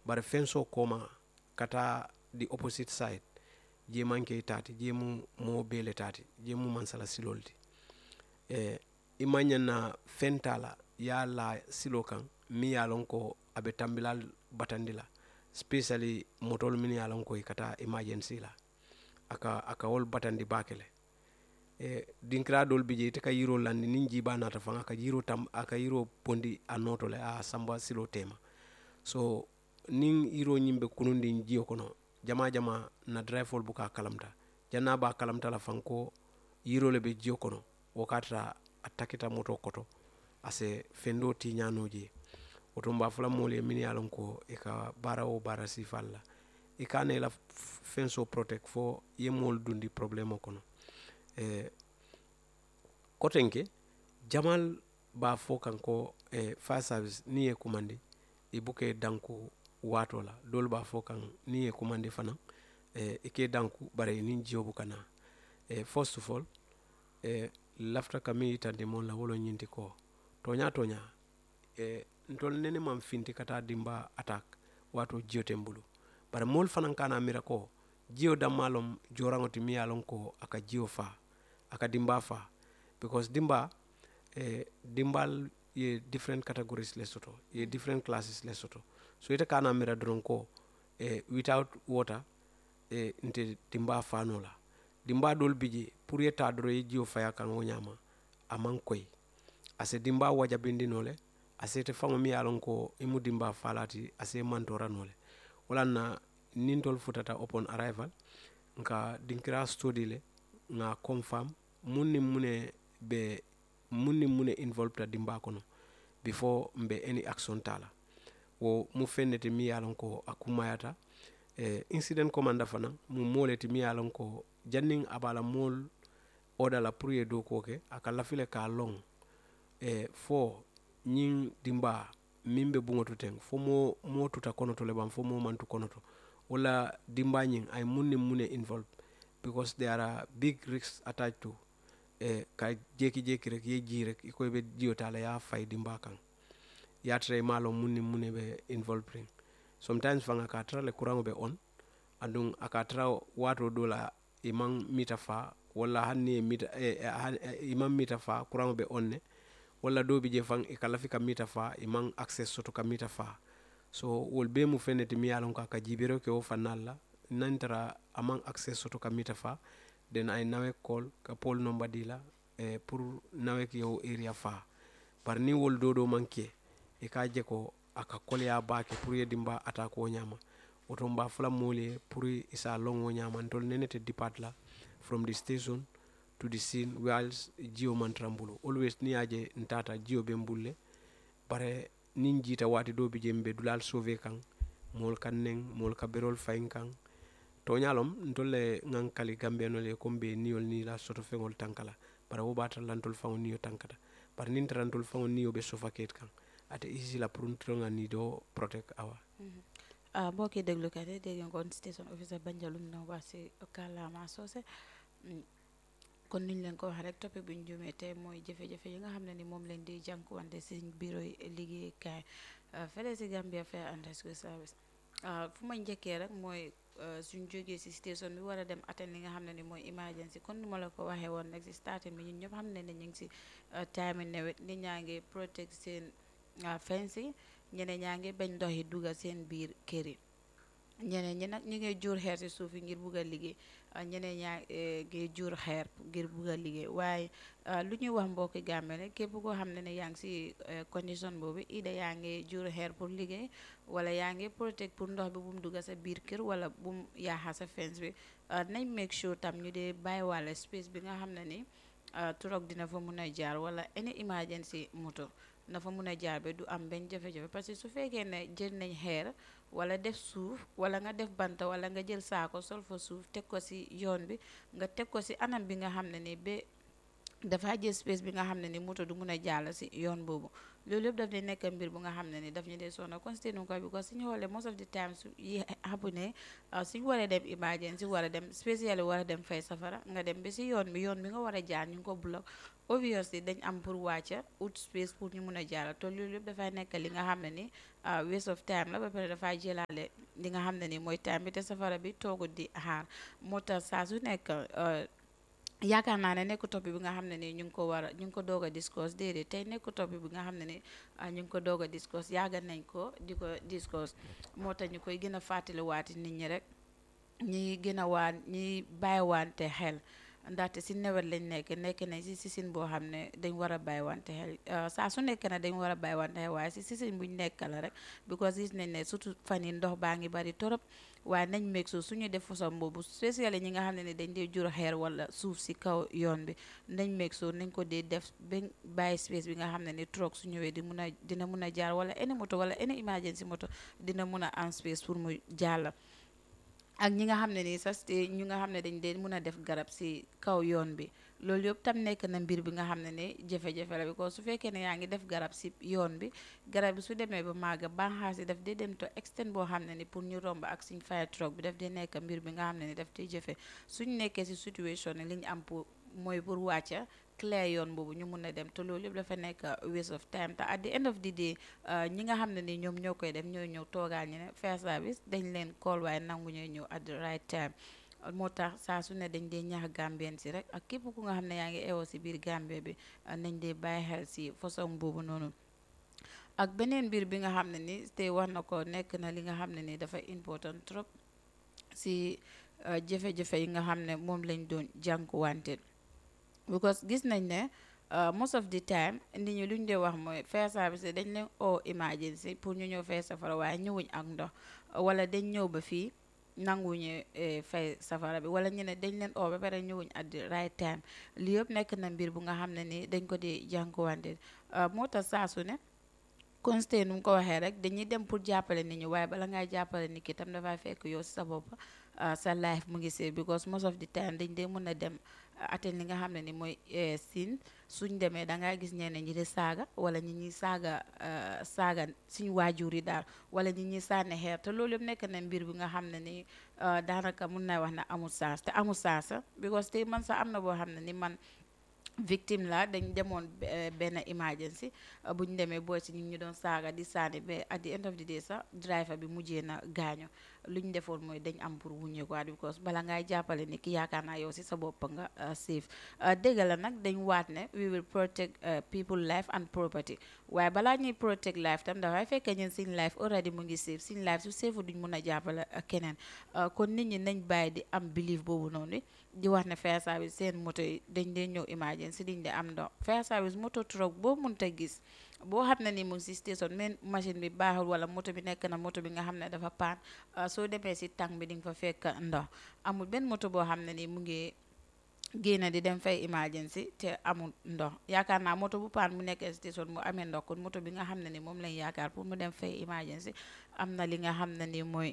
bare fenso koma kata the opposite side je manke tati je mu mo bele tati je mu mansala silolti e imanyan na fentala ya la silo kan mi ya lon ko abe tambilal batandila especially motol min ya lon ko kata emergency la aka aka wol batandi bakele e dinkira dol bi je te ka yiro landi nin jiba nata fanga aka yiro tam aka yiro pondi a noto le a samba silo tema so nin yiro nyimbe kunundi jiyo kono jama jama na drivefol buka kalamta janna ba kalamta la fanko yiro le be jiyo kono wakata atakita moto koto ase fendo ti ñanoje woto mba fula moolu ye min ye a lon ko i ka baara wo baara sifal la i ka na i la fen so protect fo ye moolu dundi problème o kono eh, koten ke jamal ba fo kan ko eh, fire service ni ye kumandi i buke danku waato la doolu ba fo kan ni ye kumandi fana eh, i ke danku bari nin jiyo buka na eh, first of all eh, lafta ka miŋ yitandi moŋ la wo lo ñinti ko toña toña eh, ntol nene maŋ finti ka taa dimba attaque waato jiyo ten bulu bari moolu fanaŋ ka na mira ko jiyo danma lom joraŋo ti miŋ ye a loŋ ko a ka jiyo faa a ka dimba faa because dimba eh, dimbal ye different categories le soto ye different classes le soto so ite ka na mira doroŋ ko eh, without water eh, nte dimba faano la dimba doolu bi je pour ye taa doro ye jiyo faya kaŋ wo ñaama a maŋ koyi a se dimba wajabindi no le a sete faŋo miŋ ye a loŋ ko i mu dimba faala ti a se mantora no le wolaŋ na niŋ tolu futata upon arrival nka dinkira study le nŋa confirm muŋ niŋ mu ne be muŋ niŋ mu ne involve ta dimba kono before mbe any action taa la wo mu feŋ ne ti miŋ ye a loŋ ko a kumayata eh, incident commanda fanaŋ mu moo le ti miŋ ye a loŋ ko janniŋ a be a la moolu oda la pour ye dookuwo ke a ka lafi le ka a loŋ eh, fo ñiŋ dimba miŋ be buŋo to teŋ fo moo moo tuta kono to le baŋ fo moo maŋ tu kono to wo la dimba ñiŋ a ye muŋ niŋ muŋ ne involve because there are big risks attached to eh, ka jeki jeki rek ye jii rek i ko i be jiyo taa la ye a fayi dimba kaŋ ye a tara i maŋ a loŋ muŋ niŋ muŋ ne be involve riŋ sometimes faŋ a ka a tara le kuraŋo be on aduŋ a ka a tara waatoo doo la i maŋ mita faa walla hani niŋ ye mita eh, eh, hani- eh, i maŋ mita faa kuraŋo be on ne walla doo bi je faŋ i ka lafi ka mita faa i maŋ access soto ka mita faa so wolu bee mu feŋ ne ti miŋ ye a loŋ ko a ka jiibiroo ke wo fannaalu la naŋ tara a maŋ access soto ka mita faa then a ye nawek call ka pole number dii la eh, pour nawek ye wo area faa bari niŋ wolu doo doo maŋ ke i ka a je ko a ka koleyaa baake pour ye dimba attaque wo ñaama woto mba fula moolu ye pour i se a loŋ wo ñaama ntolu nene te depart la from the station to the scene whilst jiyo man tara n bulu always niŋ ye a je ntaata jiyo be n bulu le bare niŋ jiita waati doo bi je mbe dulaalu sauve kaŋ moolu ka neŋ moolu ka beroolu fayiŋ kaŋ tooñaa lom ntolu le ŋaŋ kali gambeenolu ye comme be niyolu niŋ la soto feŋolu tanka la bari wo be a tara la ntolu faŋo niyo tankata bari niŋ tara ntolu faŋo niyo be suffoquate kaŋ ate easy la pour ntolu ŋa nidoo protect awa ah mbokki déglukat yi dégg ngeen kon station officer Banjalum na wax si kàllaama soose Mm. kon niñ leen ko wax rek topic bi ñu jumee tey mooy jafe-jafe yi nga xam ne ni moom leen di jànkuwante si bureau yi liggéeykaay ah, fële si Gambia Fire and Rescue Service ah, fu ma njëkkee rek mooy ah, suñ jógee si station bi war a dem attend li nga xam ne ni mooy emergency kon ni ma la ko waxee woon rek si starting bi ñun ñëpp xam ne ne ñu ngi si ah, time yi nawet nit ñaa ngi protect seen ah, fence yi ñeneen ñaa ngi bañ ndox yi dugga seen biir kër yi ñeneen ñi nag ñu ngi jur xeer si suuf yi ngir bugg a liggéey ah, ñeneen ñaa eh, ngi jur xeer ngir bugg a liggéey waaye ah, lu ñuy wax mbokki Gambie rek képp koo xam ne ne yaa ngi si eh, condition boobu ida yaa ngi jur xeer pour liggéey wala yaa ngi protect pour ndox bi bu mu dugga sa biir kër wala bu mu yaaxa sa fence bi ah, nañ make sure tam ñu dee bàyyi wàlla space bi nga xam ne ni ah, truck dina fa mun a jaar wala any emergency moto na fa mun a jaar ba du am benn jafe-jafe parce que su fekkee ne jël nañ xeer wala def suuf wala nga def banta wala nga jël saako sol fa suuf teg ko si yoon bi nga teg ko si anam bi nga xam ne ni ba dafa jël space bi nga xam ne ni moto du mun a jàll si yoon boobu loolu yëpp daf di nekk mbir bu nga xam ne ni daf ñu dee sonna considéré ko because suñu xoolee most of the time su yi happen ne suñu waree dem emergency war a dem spécial war a dem fay safara nga dem ba si yoon bi yoon bi nga war a jaar ñu ngi ko block obviously dañ am pour wàcca out space pour ñu mun a jàll te loolu yëpp dafay nekk li nga xam ne ni waste of time la ba pare dafay jëlaale li nga xam ne ni mooy time bi te safara bi toogut di xaar moo tax saa su nekk yaakaar naa ne nekku topic bi nga xam ne ni ñu ngi ko war a ñu ngi ko doog a discuss déedéet tey nekku topic bi nga xam ne ni ñu ngi ko doog a discuss yàgga nañ ko di ko discuss moo tax ñu koy gën a fàttaliwaati nit ñi rek ñi gën a waan ñi bàyyiwante xel ndaxte si nawet lañ nekk nekk nañ si sisin boo xam ne dañ war a bàyyiwante xel saa su nekk na dañ war a bàyyiwante xel waaye si sisin buñ nekk la rek because gis nañ ne surtout fan yi ndox baa ngi bari torop waaye nañ meeg suuf suñu def façon boobu spécial ñi nga xam ne ni dañ dee jur xeer wala suuf si kaw yoon bi nañ meeg suuf nañ ko dee def ba bàyyi space bi nga xam ne ni truck su ñëwee di mun a dina mun a jaar wala any moto wala any emergency moto dina mun a am space pour mu jàll ak ñi nga xam ne nii sax ñu nga xam ne dañ dee mun a def garab si kaw yoon bi loolu yëpp tam nekk na mbir bi nga xam ne ne jafe-jafe la bi ko su fekkee ne yaa ngi def garab si yoon bi garab bi su demee ba màgga banxaas yi daf dee dem to extend boo xam ne ni pour ñu romb ak suñ fire truck bi daf dee nekk mbir bi nga xam ne ni daf dee jafe suñ nekkee si situation ne li ñu am pour mooy pour wàcca clear yoon boobu ñu mun a dem te loolu yëpp dafa nekk waste of time te at the end of the day ñi nga xam ne ni ñoom ñoo koy def ñooy ñëw toogaal ñu ne fire service dañ leen call waaye nangu ñooy ñëw at the right time moo tax saa su ne dañ dee ñaax gambien si rek ak képp ku nga xam ne yaa ngi eewoo si biir gambie bi nañ dee bàyyi xel si façon boobu noonu ak beneen mbir bi nga xam ne ni te wax na ko nekk na li nga xam ne ni dafa important trop si jafe-jafe yi nga xam ne moom lañ doon jànkuwante because gis nañ ne most of the time nit ñi lu ñu dee wax mooy fire service dañ leen oo emergency pour ñu ñëw fay safara waaye ñëwuñ ak ndox wala dañ ñëw ba fii nanguñu fay safara bi wala ñu ne dañ leen oo ba pare ñëwuñ at the right time li yëpp nekk na mbir bu nga xam ne ni dañ ko di jànkuwante moo tax saa su ne consté nu mu ko waxee rek dañuy dem pour jàppale nit ñi waaye bala ngay jàppale nit ki tam dafay fekk yow si sa bopp sa life mu ngi see because most of the time dañ dee mën a dem aten li nga xam ne ni mooy siin suñ demee da ngaa gis ñeneen ñi di saaga wala ñi ñuy saaga saaga suñ waajur yi daal wala ñi ñuy sànni xeer te loolu yëpp nekk na mbir bi nga xam ne ni daanaka mun naa wax ne amul sens te amul sens because te man sax am na boo xam ne ni man victime la dañ demoon benn emergency bu ñu demee booy si ñu ñu doon saaga di sànni ba at the end of the day sax driver bi mujjee na gaañu lu ñu defoon mooy dañ am pour wuññee ko because bala ngay jàppale ni ki yaakaar naa yow si sa bopp nga safe dégg la nag dañ waat ne we will protect people life and property waaye balaa ñuy protect life tam dafay fekkee ñun suñ life already mu ngi safe suñ life su safe duñ mun a jàppale keneen kon nit ñi nañ bàyyi di am belief boobu noonu di wax ne fire service seen moto yi dañ dee ñëw emergency diñ de am ndox fire service moto truck boo mënta gis boo xam ne ni mu ngi si station men machine bi baaxul wala moto bi nekk na moto bi nga xam ne dafa paan soo demee si tàng bi di nga fa fekk ndox amul benn moto boo xam ne ni mu ngi génn di dem fay emergency te amul ndox yaakaar naa moto bu paan mu nekk station mu amee ndox kon moto bi nga xam ne ni moom lañ yaakaar pour mu dem fay emergency am na li nga xam ne ni mooy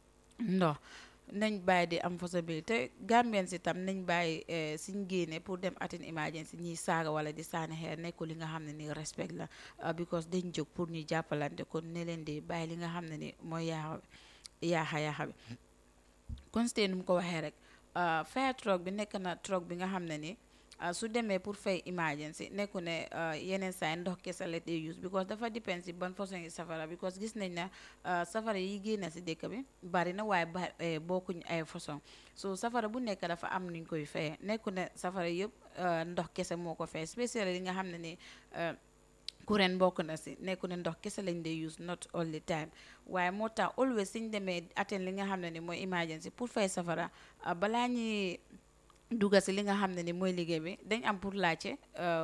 ndox nañ bàyyi di am possibilité gambien si tam nañ bàyyi suñ génne pour dem atin emergency ñiy saaga wala di saani xeer nekkul li nga xam ne ni respect la because dañ jóg pour ñu jàppalante kon ne leen di bàyyi li nga xam ne ni mooy yaaxa yaaxa yaaxa bi consté nu mu ko waxee rek fire truck bi nekk na truck bi nga xam ne ni su demee pour fay emergency nekku ne yeneen saa ndox kese la day use because dafa dépend si ban façon yi safara because gis nañ ne safara yi génn si dëkk bi bari na waaye ba bokkuñ ay façon so safara bu nekk dafa am nuñ koy fayee nekku ne safara yëpp ndox kese moo ko fay spécial li nga xam ne ni courant bokk na si nekku ne ndox kese lañ dee use not all the time waaye moo tax always suñ demee atteindre li nga xam ne ni mooy emergency pour fay safara balaa ñuy dugga si li nga xam ne ni mooy liggéey bi dañ am pour laajte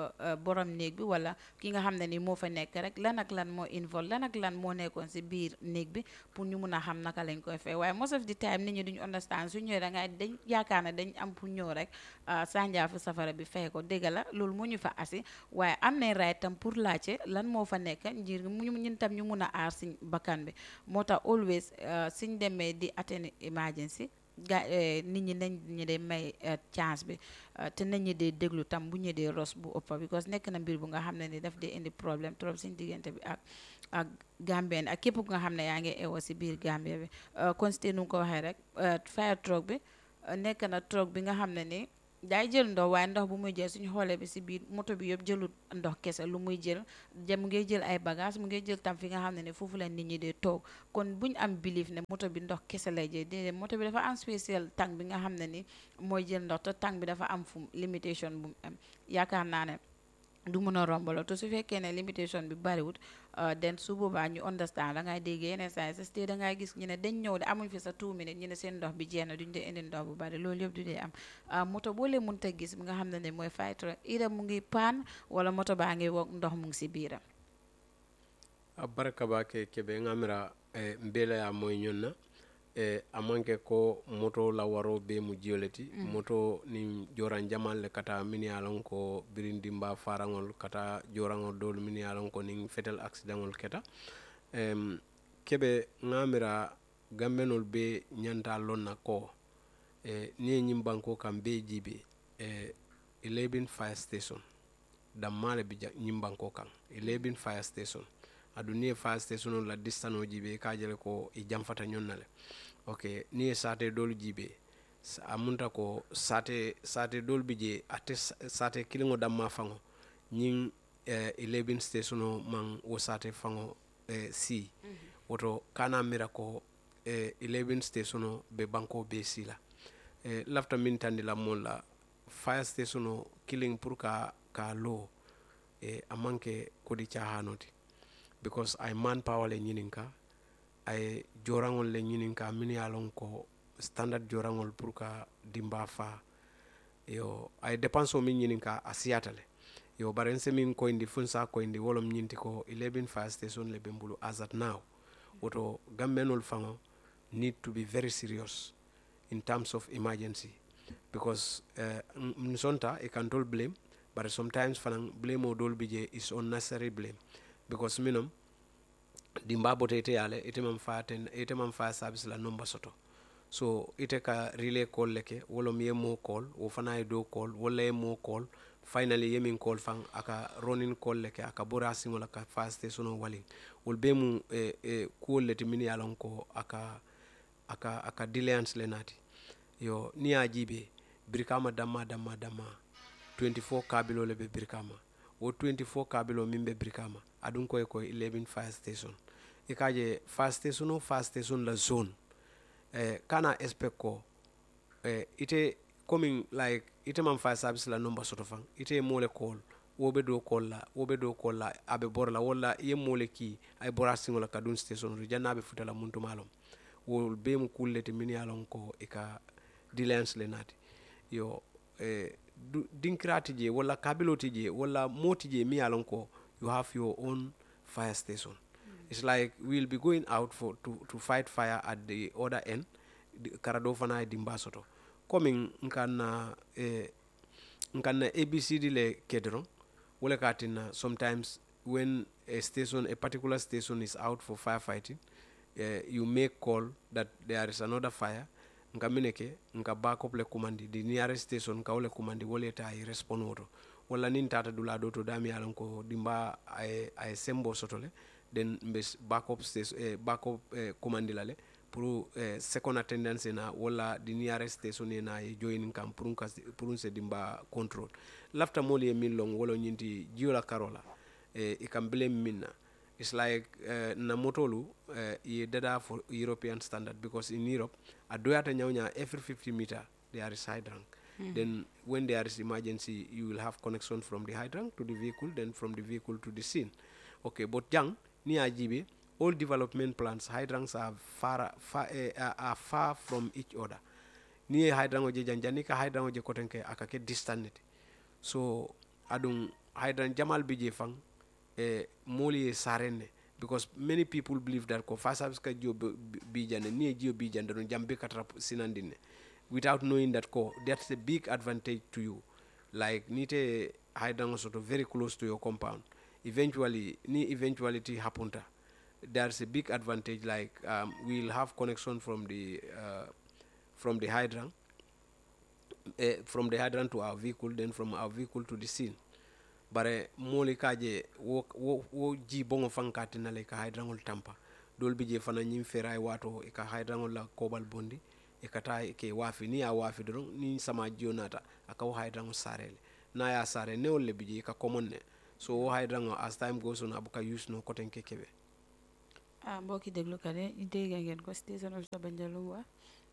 borom néeg bi wala ki nga xam ne ni moo fa nekk rek lan ak lan moo involve lan ak lan moo nekkoon si biir néeg bi pour ñu mun a xam naka lañ koy fay waaye most of the time nit ñi duñu understand su ñëwee da ngay dañ yaakaar ne dañ am pour ñëw rek sànjaa fi safara bi fay ko dégg la loolu moo ñu fa asi waaye am nañ right tam pour laajte lan moo fa nekk ngir mu ñun tam ñu mun a aar suñ bakkan bi moo tax always suñ demee di atteindre emergency ga nit ñi nañ ñi dee may chance bi te nañ ñi dee déglu tam bu ñu dee ros bu ëppa because nekk na mbir bu nga xam ne ni daf dee indi problème trop suñ diggante bi ak ak Gambien ak képp ku nga xam ne yaa ngi ewo si biir Gambia bi constaté nu ko waxee rek fire truck bi nekk na truck bi nga xam ne ni daay jël ndox waaye ndox bu muy jël suñu xoolee bi si biir moto bi yëpp jëlut ndox kese lu muy jël mu ngi jël ay bagage mu ngi jël tam fi nga xam ne ne foofu la nit ñi dee toog kon buñ am belief ne moto bi ndox kese lay jël déedéet moto bi dafa am spécial tank bi nga xam ne ni mooy jël ndox te tank bi dafa am fu limitation bu mu am yaakaar naa ne du mun a rombaloo te su fekkee ne limitation bi bariwut den su boobaa ñu understand da ngay dégg yeneen saa yi sa stade da ngay gis ñu ne dañ ñëw de amuñ fi sa two minutes ñu ne seen ndox bi jeex na duñ dee indi ndox bu bari loolu yëpp du dee am moto boo leen mënta gis bi nga xam ne ne mooy fire truck ida mu ngi paan wala moto baa ngi wok ndox mu ngi si biiram a baraka ba ke kebe ngamira e, mbela ya moy ñonna e, amanke ko moto la waro be mu jioleti mm. moto ni joran jamal le kata mini alon ko birindi mba farangol kata jorangol dol mini alon ko ning fetel accidentol keta em, kebe ngamira gambenol be ñanta lonna ko e, ni ñim banko kam be jibe e, 11 fire station dammale bi ñim banko kan 11 fire station adu ni ye fire station la distance o jibe ka jele ko i janfata ñonna le ok ni ye sate dolu jibe a munta ko sate sate dolu bi je ate sate kiliŋo damma faŋo ñiŋ eh, 11 station o maŋ wo sate faŋo eh, si mm -hmm. woto kana mira ko eh, 11 station o be banko be si la eh, lafta min tandi la moolu la fire station o kiliŋ pour ka ka loo eh, a maŋ ke kodi cahano ti because ay manpower le ñinin ka ay joraŋol le ñinin ka minnu ye a loŋ ko standard joraŋol pour ka dimba fa yo ay dépense o min ñinin ka a siyata le yo bari nse min koyindi fun sa koyindi wolom ñinti ko 11 fire station le be mbulu as at now woto gambenol faŋo need to be very serious in terms of emergency because uh, nsonta e can tol blame but sometimes fanaŋ blame o dol bi je is unnecessary blame because minum dimba bote ite yale ite man fa ten ite man fa service la number soto so ite ka relay call leke wolo mi ye mo call wo fana ye do call wala ye mo call finally ye min call fan aka running call leke aka bora singola ka fa station wali wol be mu e, e, kuwol leti min ye lon ko aka aka aka delayance le nati yo ni ya jibe birikama damma damma damma 24 kabilo le be birikama wo 24 kabilo min be birikama aɗum koye koye 11 fire station e kaje fire station o fire station la zone eh, kana expect ko eh, ite coming like ite man fire service la number soto fan ite mole call woɓe do call la woɓe do call la aɓe bora la walla ye mole ki ay bora siŋo la ka dun station to jannaɓe futala muntumalom wol be mu kullete min yalon ko e ka dilance le naati yo eh, dinkirati je walla kabiloti je walla moti je mi yalon ko you have your own fire station mm. it's like we'll be going out for to, to fight fire at the other end karado fana e dimba soto komin nkanna eh, nkanna abcd le kedron wala katina sometimes when a station a particular station is out for firefighting uh, you make call that there is another fire nka mine ke nka backup le commandi the nearest station nka wole commandi wole ta ay respond woto walla nin tata dula do to dami yalan ko dimba ay ay sembo soto le den mbe backup station eh, backup eh, commandi la le pour eh, second attendance na walla the nearest station na ye join kam pour ka pour se dimba control lafta moli ye min long wolo nyinti jiola karola eh, ikam blame minna it's like uh, na motolu uh, ye dada for european standard because in europe a doyata nyawnya every 50 meter there is hydrant mm. then when there is emergency you will have connection from the hydrant to the vehicle then from the vehicle to the scene okay but jang ni ajibe all development plans hydrants are far, far uh, are far from each other ni ye hydrant o je janjani ka hydrant o je kotenke akake distant so adum hydrant jamal bije fang eh, moli ye sarenne because many people believe that ko fa service ka jio bijande ni jio bijande no jambe katra sinandine without knowing that ko that's a big advantage to you like nite haidango sort of very close to your compound eventually ni eventuality hapunta there's a big advantage like um, we'll have connection from the uh, from the hydrant eh, from the hydrant to our vehicle then from our vehicle to the scene bare mooli ka je wo, wo, wo ji bongo fankati nale ka hydrangol tampa dol bi je fana ñim feray wato e ka hydrangol la kobal bondi e kata ke wafi ni ya wafi doron ni sama jiyo nata aka wo hydrangol sarele na ya sare newol le bi je ka common ne so wo hydrangol as time goes on abuka use no koten ke kebe ah mbokki déglukat yi ñu dégg ngeen ko station officer Banjalum wax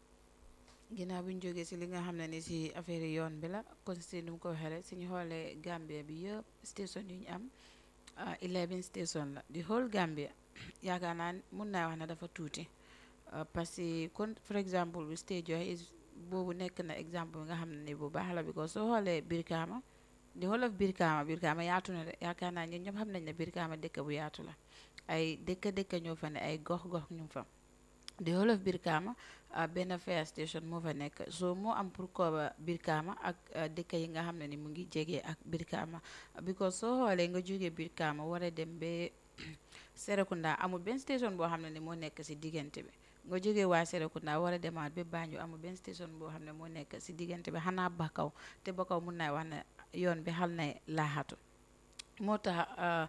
ginnaaw bi ñu jógee si li nga xam ne ni si affaire yoon bi la kon si nu mu ko waxee rek suñu xoolee Gambia bi yëpp station yu ñu am ah 11 station la di whole Gambia yaakaar naa mun naa wax ne dafa tuuti parce que kon for exemple bi stage joxe boobu nekk na exemple bi nga xam ne ni bu baax la because soo xoolee Brikama di whole of Brikama Brikama yaatu na de yaakaar naa ñun ñëpp xam nañ ne Brikama dëkk bu yaatu la ay dëkk dëkk ñoo fa ne ay gox gox ñu fa di whole of Brikama benn fire station moo fa nekk so moo am pour cover Brikama ak dëkk yi nga xam ne ni mu ngi jege ak Brikama because soo xoolee nga jógee Brikama war a dem ba Serekunda amul benn station boo xam ne ni moo nekk si diggante bi nga jógee waa Serekunda war a demaat ba Banjul amul benn station boo xam ne moo nekk si diggante bi xanaa Bakaw te Bakaw mun naa wax ne yoon bi xal na laaxatu moo tax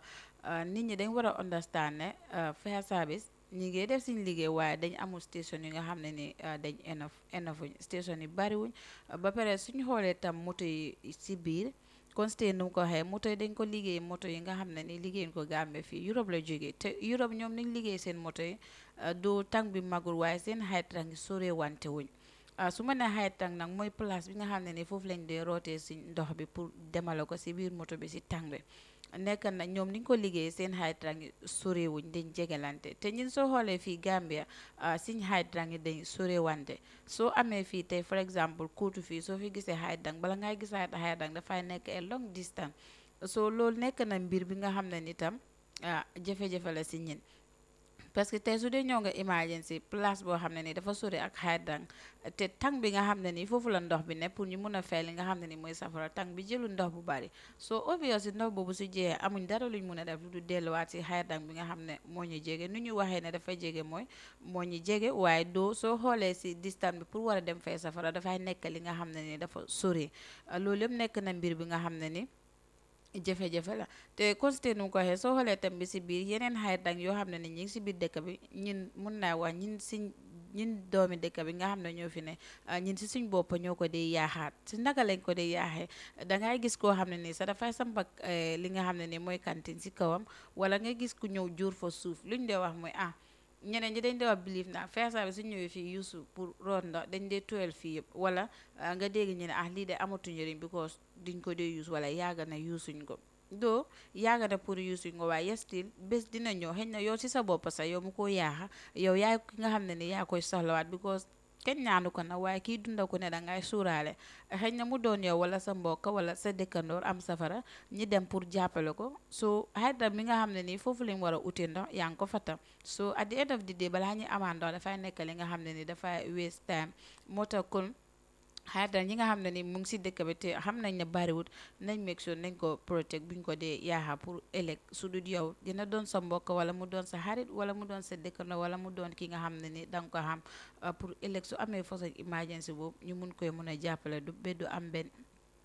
nit ñi dañ war a understand ne fire service ñi ngi def suñ liggéey waaye dañ amul station yi nga xam ne ni dañ enough enough station yi bariwuñ ba pare suñu xoolee tam moto yi si biir constate nu mu ko waxee moto yi dañ ko liggéey moto yi nga xam ne ni liggéeyuñ ko Gambie fii Europe la jógee te Europe ñoom niñ liggéey seen moto yi doo tàng bi magul waaye seen height rank sore wante wuñ su ma nee height tank nag mooy place bi nga xam ne ni foofu lañ dee rootee si ndox bi pour demale ko si biir moto bi si tàng bi nekk na ñoom niñ ko liggéey seen height rank sorewuñ dañ jegelante te ñun soo xoolee fii Gambia suñ height rank yi dañ sorewante soo amee fii tey for exemple kuutu fii soo fi gisee height rank bala ngay gis height rank dafay nekk a long distance so loolu nekk na mbir bi nga xam ne ni tam jafe-jafe la si ñin parce que tey su dee ñëw nga emergency place boo xam ne ni dafa sori ak hydrant te tang bi nga xam ne ni foofu la ndox bi ne pour ñu mun a fay li nga xam ne ni mooy safara tang bi jëlul ndox bu bari soo obviously ndox boobu su jeexee amuñ dara luñ mun a def lu du delluwaat si hydrant bi nga xam ne moo ñu jege nu ñu waxee ne dafa jege mooy moo ñu jege waaye doo soo xoolee si distance bi pour war a dem fay safara dafay nekk li nga xam ne ni dafa sori loolu yëpp nekk na mbir bi nga xam ne ni jafe-jafe la te constaté nu ko waxee soo xoolee tam bi si biir yeneen hydrant yoo xam ne ni ñi ngi si biir dëkk bi ñun mun naa wax ñin si ñun doomi dëkk bi nga xam ne ñoo fi ne ñun si suñ bopp ñoo ko dee yaaxaat si naka lañ ko dee yaaxee dangay gis koo xam ne nii sax dafay sampak li nga xam ne ni mooy kantin si kawam wala nga gis ku ñëw jur fa suuf luñ dee wax mooy ah ñeneen ñi dañ dee wax believe na fire service su ñëwee fii yuusu pour root ndox dañ dee tuwel fii yëpp wala nga dégg ñu ne ah lii de amatu njëriñ because duñ ko dee yuus wala yaaga na yuusuñ ko doo yaaga na pour yuusuñ ko waaye still bés dina ñëw xëy na yow si sa bopp sax yow mu ko yaaxa yow yaay ki nga xam ne ni yaa koy soxlawaat because kenn ñaanu ko na waaye kii dunda ko ne dangay suuraale xëy na mu doon yow wala sa mbokk wala sa dëkkandoor am safara ñi dem pour jàppale ko so hydrant mi nga xam ne nii foofu lañ war a uti ndox yaa ngi ko fatam so at the end of the day balaa ñuy amaan ndox dafay nekk li nga xam ne ni dafay waste time moo tax kon hydrant ñi nga xam ne ni mu ngi si dëkk bi te xam nañ ne bariwut nañ make sure nañ ko protect buñ ko dee yaaxa pour ëllëg su dul yow dina doon sa mbokk wala mu doon sa xarit wala mu doon sa dëkkandoo wala mu doon ki nga xam ne ni danga ko xam pour ëllëg su amee façon emergency boobu ñu mun koy mun a jàppale du ba du am benn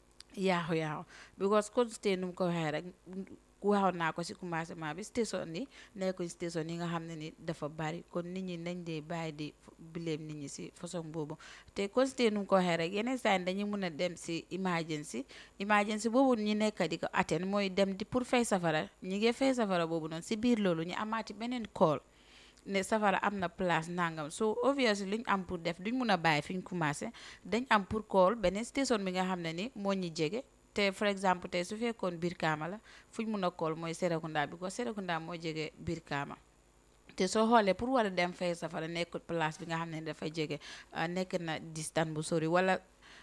yaaxu yaaxu because constate nu mu ko waxee rek waxoon naa ko si commencement bi station yi nekkuñ station yi nga xam ne ni dafa bari kon nit ñi nañ dee bàyyi di bileem nit ñi si façon boobu te constate nu mu ko waxee rek yeneen saa yi dañuy mun a dem si emergency emergency boobu ñu nekk di ko atteindre mooy dem di pour fay safara ñi ngi fay safara boobu noonu si biir loolu ñu amaati beneen call ne safara am na place nangam so obviously luñ am pour def duñ mun a bàyyi fi ñu commencé dañ am pour call beneen station bi nga xam ne ni moo ñu jege te for exemple tey su fekkoon Brikama la fuñ mun a call mooy Serekunda bi ko Serekunda moo jege Brikama te soo xoolee pour war a dem fay safara nekkul place bi nga xam ne dafa jege nekk na distance bu sori wala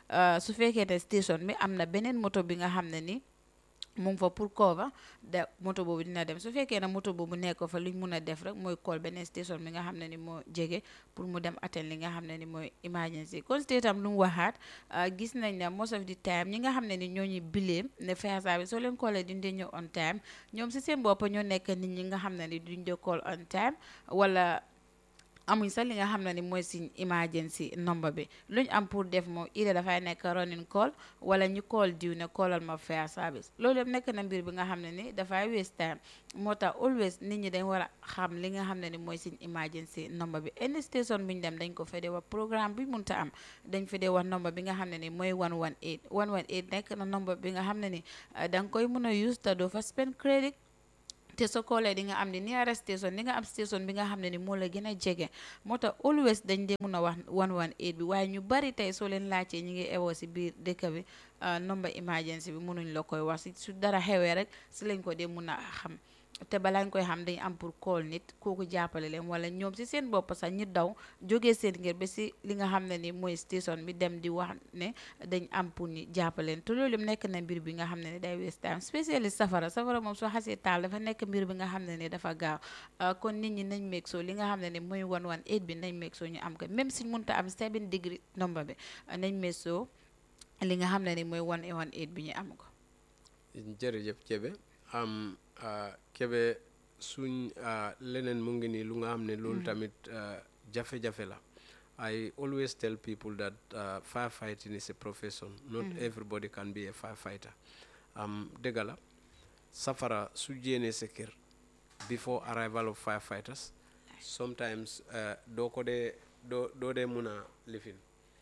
su fekkee ne station bi am na beneen moto bi nga xam ne ni mu ngi fa pour cover da moto boobu dina dem su fekkee ne moto boobu nekk fa luñ mun a def rek mooy call beneen station bi nga xam ne ni moo jege pour mu dem atteindre li nga xam ne ni mooy emergency kon tam lu mu waxaat gis nañ ne most of the time ñi nga xam ne ni ñoo ñu bileem ne fire service soo leen callee duñ dee ñëw on time ñoom si seen bopp ñoo nekk nit ñi nga xam ne ni duñ dee call on time wala amuñ sax li nga xam ne ni mooy suñ emergency number bi luñ am pour def moom ida dafay nekk running call wala ñu call diw ne callal ma fire service loolu yëpp nekk na mbir bi nga xam ne ni dafay waste time moo tax always nit ñi dañ war a xam li nga xam ne ni mooy suñ emergency number bi any station bu ñu dem dañ ko fa dee wax programme bi munta am dañ fa dee wax number bi nga xam ne ni mooy 118 118 nekk na number bi nga xam ne ni da nga koy mën a use te doo fa spend credit te soo koolee di nga am ni nearest station di nga am station bi nga xam ne ni moo la gën a jege moo tax always dañ dee mun a wax 118 bi waaye ñu bari tey soo leen laajtee ñu ngi ewoo si biir dëkk bi number emergency bi mënuñ la koy wax si su dara xewee rek si lañ ko dee mun a xam te balaa ñu koy xam dañ am pour call nit kooku jàppale leen wala ñoom si seen bopp sax ñu daw jógee seen ngir ba si li nga xam ne ni mooy station bi dem di wax ne dañ am pour ñu jàppale leen te loolu nekk na mbir bi nga xam ne ni day waste time spécialiste safara safara moom soo xasee taal dafa nekk mbir bi nga xam ne ni dafa gaaw kon nit ñi nañ meeg soo li nga xam ne ni mooy 118 bi nañ meeg soo ñu am ko même suñ mënta am 7 degré number bi nañ meeg soo li nga xam ne ni mooy 118 bi ñu am ko. jërëjëf Kébé am Kébé suñ leneen mu ngi nii lu nga xam ne loolu tamit jafe-jafe la I always tell people that firefighting is a profession not everybody can be a firefighter am dëgg la safara su jéenee sa kër before arrival of firefighters sometimes doo ko dee doo doo dee mun a lifin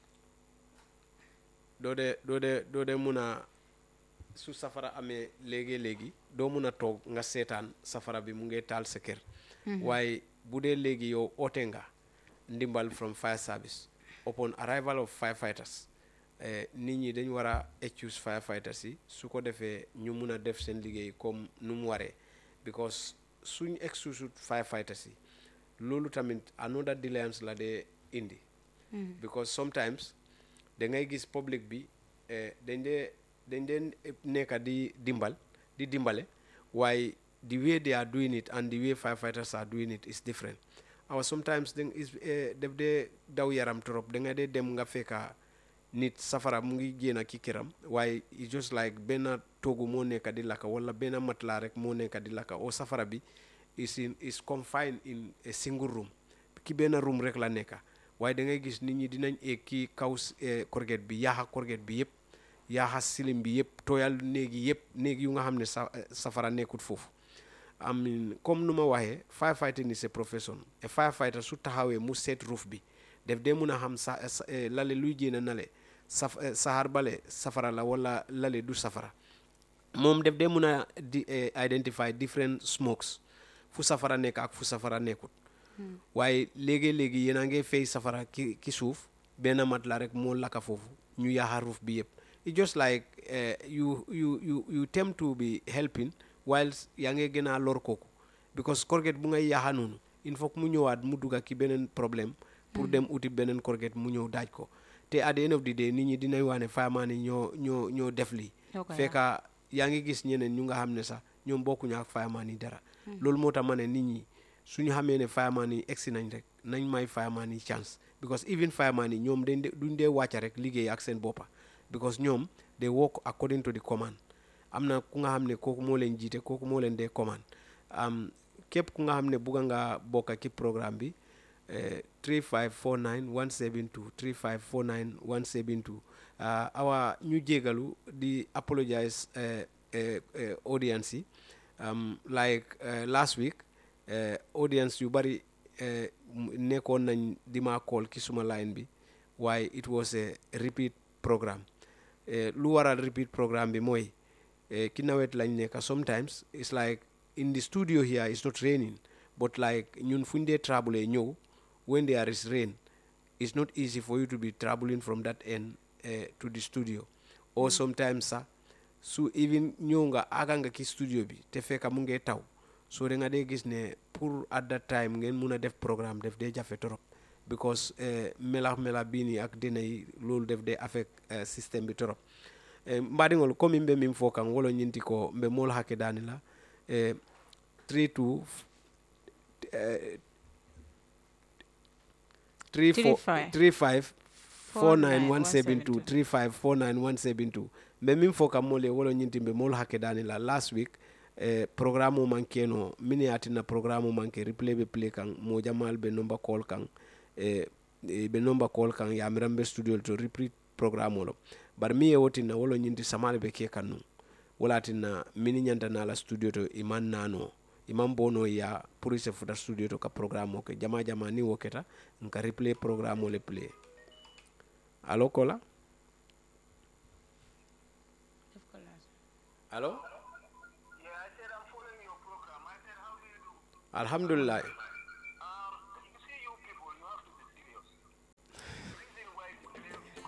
doo dee doo dee doo dee mun a su safara amee léegi-léegi doo mun a toog nga seetaan safara bi mu ngi taal sa kër waaye bu dee léegi yow oote nga ndimbal from fire service upon arrival of firefighters nit ñi dañ war a excuse firefighters yi su ko defee ñu mun a def seen liggéey comme nu mu waree because suñ excuse firefighters yi loolu tamit another delayance la dee indi because sometimes da ngay gis public bi dañ dee dañ dee nekka di dimbal di dimbale waaye the way they are doing it and the way firefighters are doing it is different awa sometimes da is def dee daw yaram trop da nga dee dem nga fekka nit safara mu ngi génn ki këram waaye it's just like benn toogu moo nekka di lakka wala benn matelas rek moo nekka di lakka o safara bi is in is confined in a single room ki benn room rek la nekka waaye da ngay gis nit ñi dinañ eeg ki kaw korget bi yaaxa korget bi yëpp yaaxa silim bi yëpp tooyal néegi yëpp néeg yu nga xam ne sa safara nekkut foofu amin comme nu ma waxee firefighting is a profession a firefighter su taxawee mu seet roof bi def dee mun a xam sa lale luy jéena nale saf saxaar bale safara la wala lale du safara moom def dee mun a di identify different smokes fu safara nekk ak fu safara nekkut waaye léegi-léegi yéen a ngi fay safara ki ki suuf benn mat la rek moo lakka foofu ñu yaaxa roof bi yëpp it just like you you you you tend to be helping whilst yaa ngi gën a lor kooku because korget bu ngay yaaxa noonu il faut que mu ñëwaat mu dugga ki beneen problème pour dem uti beneen korget mu ñëw daaj ko te at the end of the day nit ñi dinañ wax ne fireman yi ñoo ñoo ñoo def lii fekka yaa ngi gis ñeneen ñu nga xam ne sax ñoom bokkuñu ak fireman yi dara loolu moo tax ma ne nit ñi suñu xamee ne fireman yi egsi nañ rek nañ may fireman yi chance because even fireman yi ñoom dañ duñ dee wàcca rek liggéey ak seen boppa because ñoom they work according to the command am na ku nga xam ne kooku moo leen jiite kooku moo leen dee commande am képp ku nga xam ne bugga nga bokk ci programme bi 3549 172 3549 172 awa ñu jégalu di apologize audience yi like last week audience yu bari nekkoon nañ di ma call ki suma line bi waaye it was a repeat programme lu waral repeat programme bi mooy ki nawet lañ nekk sometimes it's like in the studio here it's not raining but like ñun fu ñu dee traveler ñëw when there is rain it's not easy for you to be traveling from that end uh, to the studio or sometimes sax su even ñëw nga aga nga ki studio bi te fekka mu ngee taw so da nga dee gis ne pour at that time ngeen mun a def programme def dee jafe torop because melax melax bii nii ak dina yi loolu def dee affect système bi torop mbaɗigol komin ɓe min fo kan wolo ñinti ko ɓe mol hakke dani la e 32 35 49172 35 49172 ɓe min fo kam mole wolo ñinti ɓe mol hakke dani la last week eh, programme o man keno min ye atina programme o man ke replay be play kan mo jamal be number call kan eh, eh, be number call kan yamiran be studio to repeat programme o lo bari mi ye wotinna wolo ñinti samale be ke kan nu wala tinna mini ñanta na la studio to iman nano iman bono ya pour se futa studio to ka programme o ke jama jama ni wo keta nka replay programme o le play allo kola def ko laaj allo Yeah, I said I'm following your program. I said, how do you do? alhamdulillah Um, you see, you people, you have to be serious. The reason why the blame is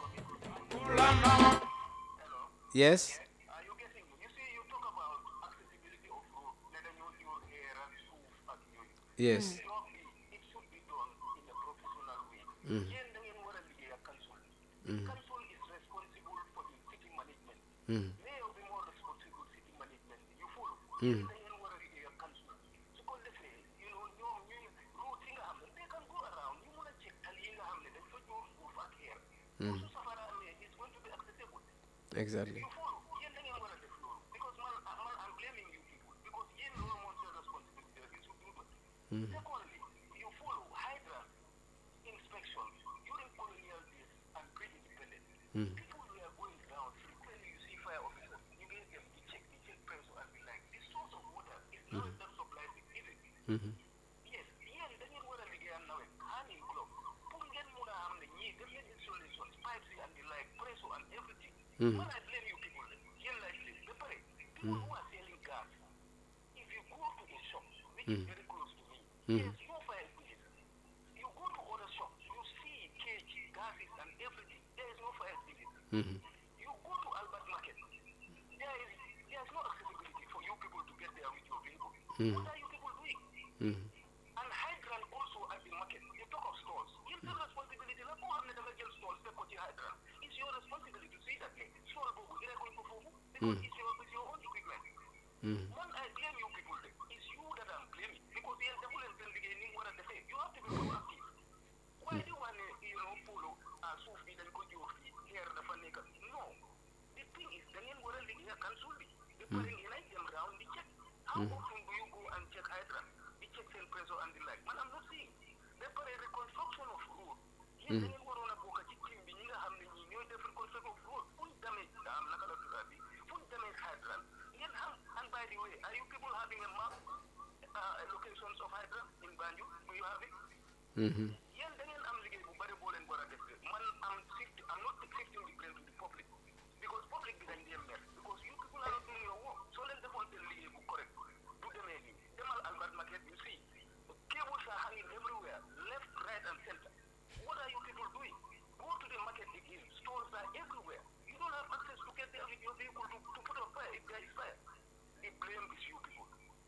coming. Hello? yes Are you getting me? You see, you talk about accessibility of road, whether you your hair and shoes at you. yes It should be, it should be done in a professional way. Yen da ngeen war a liggéey ak council. Council is responsible for the city management. Mhm. Mayor bi moo responsible city management. You follow? Yen da ngeen war a liggéey ak council. Su ko defee, you know, ñoom ñuy route yi nga xam ne they can go around ñu mun a check tali yi nga xam ne dañ fa jóor suuf ak air. Su safara amee, it's going to be accessible. exactly You follow? Yen da ngeen war a def loolu. Because man, man, I'm blaming you people. Because yen loolu moo seen responsibility rek, you should do that. Secondly, you follow hydrant inspection during colonial days and pre-independence. People were going down frequently. You see fire officers. You get them. You check. You check pressure and be like, this source of water is now that supplies it. Is it? Mhm. Yes. Yeah. Then you want to begin now. Hand in glove. Put get muna hamne. Ye. Get get installations, pipes and the like, pressure and everything. When I blame you people, you like this. Prepare. People who are selling gas. If you go to a shop which is very close to me, there's no fire extinguisher. You go to other shops, you see cage, gases and everything. There is no fire extinguisher. Mhm. You go to Albert Market, there is there is no accessibility for you people to get there with your vehicle. What are you people doing? Mhm. And hydrant also at the market. You talk of stalls. It's your responsibility. Like, who have never get stalls, they put your hydrant. It's your responsibility to see that thing. Stall go, you're going to go because it's your, it's your own equipment. Mhm. One, I blame you people. then. It's you that I'm blaming because the devil and the beginning what they say. You have to be proactive. Why do you want to, you know, follow uh, Sufi then go your feet here the funny No. The thing is, the name where they can solve it. They put in them round the check. How often do you go and check hydrant? The check cell pressure and the like. Man, I'm not saying. They put a reconstruction of road. Yes, the name where on a book, a chicken, the nigga have the new different reconstruction of road. Full damage, I'm not going to Full damage hydrant. Yes, and, and by the way, are you people having a map, uh, locations of hydrant in Banjul? Do you have it? Mhm. yéen da ngeen am liggéey bu bëri boo leen war a def de man am shift am not shifting the blame to the public because public bi dañ dee mer because you people are not doing your work soo leen defoon seen liggéey bu correct du demee nii demal Albert Market you see cables are hanging everywhere left right and center what are you people doing go to the market again stores are everywhere you don't have access to get there with your vehicle to, to put on fire if there is fire the blame is you people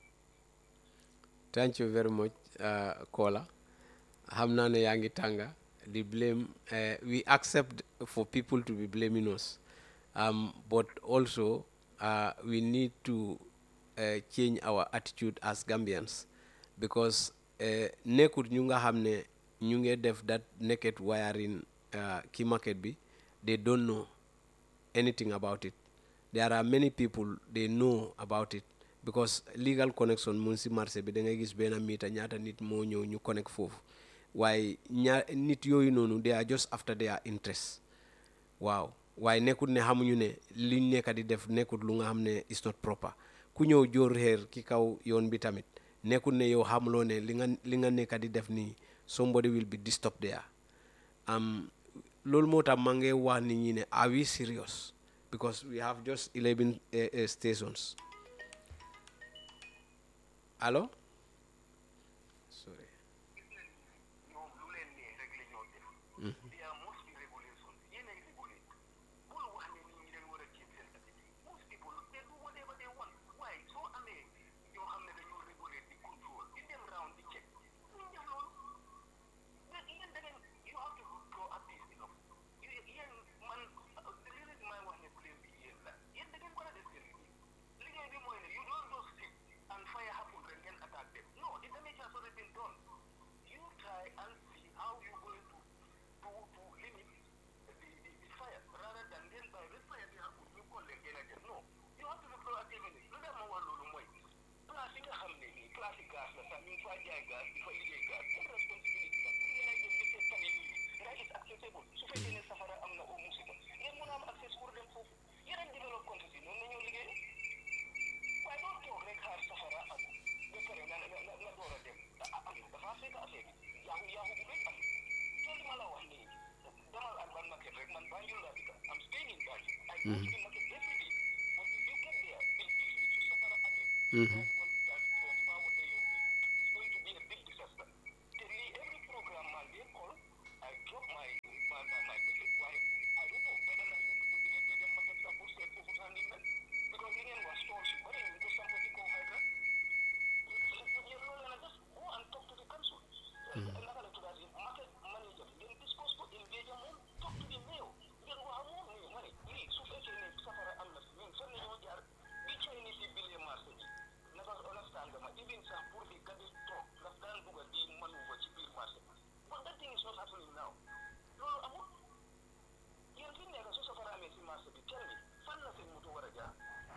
thank you very much uh, Kola xam naa ne yaa ngi tànga di blame uh, we accept for people to be blaming us um, but also uh, we need to uh, change our attitude as Gambians because uh, nekkut ñu nga xam ne ñu ngi def that naked wiring uh, key market bi they don't know anything about it. There are many people they know about it because legal connection mun si marché bi da ngay gis benn miita ñaata nit moo ñëw ñu connect foofu waaye ña nit yooyu noonu they are just after their interest waaw waaye nekkut ne xamuñu ne liñ nekk di def nekkut lu nga xam ne is not proper ku ñëw jóor xeer ki kaw yoon bi tamit nekkut ne yow xamuloo ne li nga li nga nekk di def nii somebody will be disturbed there um, loolu moo tax maa ngi wax nit ñi ne are we serious because we have just 11 uh, uh, stations allo sorry ñoom lu leen nee rek la ñoo def. there are most regulations yéen ay régulé bul wax ne nit ñi dañ war a jéem seen attitude most people they do whatever they want waaye soo amee ñoo xam ne dañoo régulé di control di dem round di check ñu def loolu mais yéen da ngeen you have to be proactive enough You- yéen man li leen may wax ne blame bi yéen la yéen da ngeen war a def seen liggéey liggéey bi mooy ne you don't just sit and fire happen rek ngeen attack them no the damage has already been done you try and see how you going to to to place gaz la sax ñu ngi faa jaay gaz di fa liggéey gaz seen responsabilité la pour ngeen a dem di seet tali nit ñi nga gis accessible su fekkee ne safara am na au musiba ngeen mën a am accès pour dem foofu yeneen développe countries yi noonu la ñoo liggéey waaye doo toog rek xaar safara am ba pare nga nga nga nga door a dem ah am dafa fekk affaire bi yaaxu yaaxu bu bëri am te li ma la wax nii demal Alban market rek man Banjul laa dëkk am staying in Banjul I go to the market every day but if you get there believe me su safara amee Mhm. that's what that's what they will be. It's going to be a big disaster. Tell me every program man they call, I drop my my my, my message. Why I don't know whether I need to put in the market support set for handling that because again was told you but you go somebody go hydra. You you know and just go and talk to the council. Another to that market manager then discuss to engage them talk to the mayor. Then what I want me money. Really so far ne safara am na min fan ñoo jaar bi Chinese yi bile marché bi naka understand ma even sax pour di gadi toog daf daan bugg a di maneuver ci biir marché bi but that thing is not happening now loolu amul yéen fi nekk su safara amee si marché bi tell me fan la seen moto war a jaar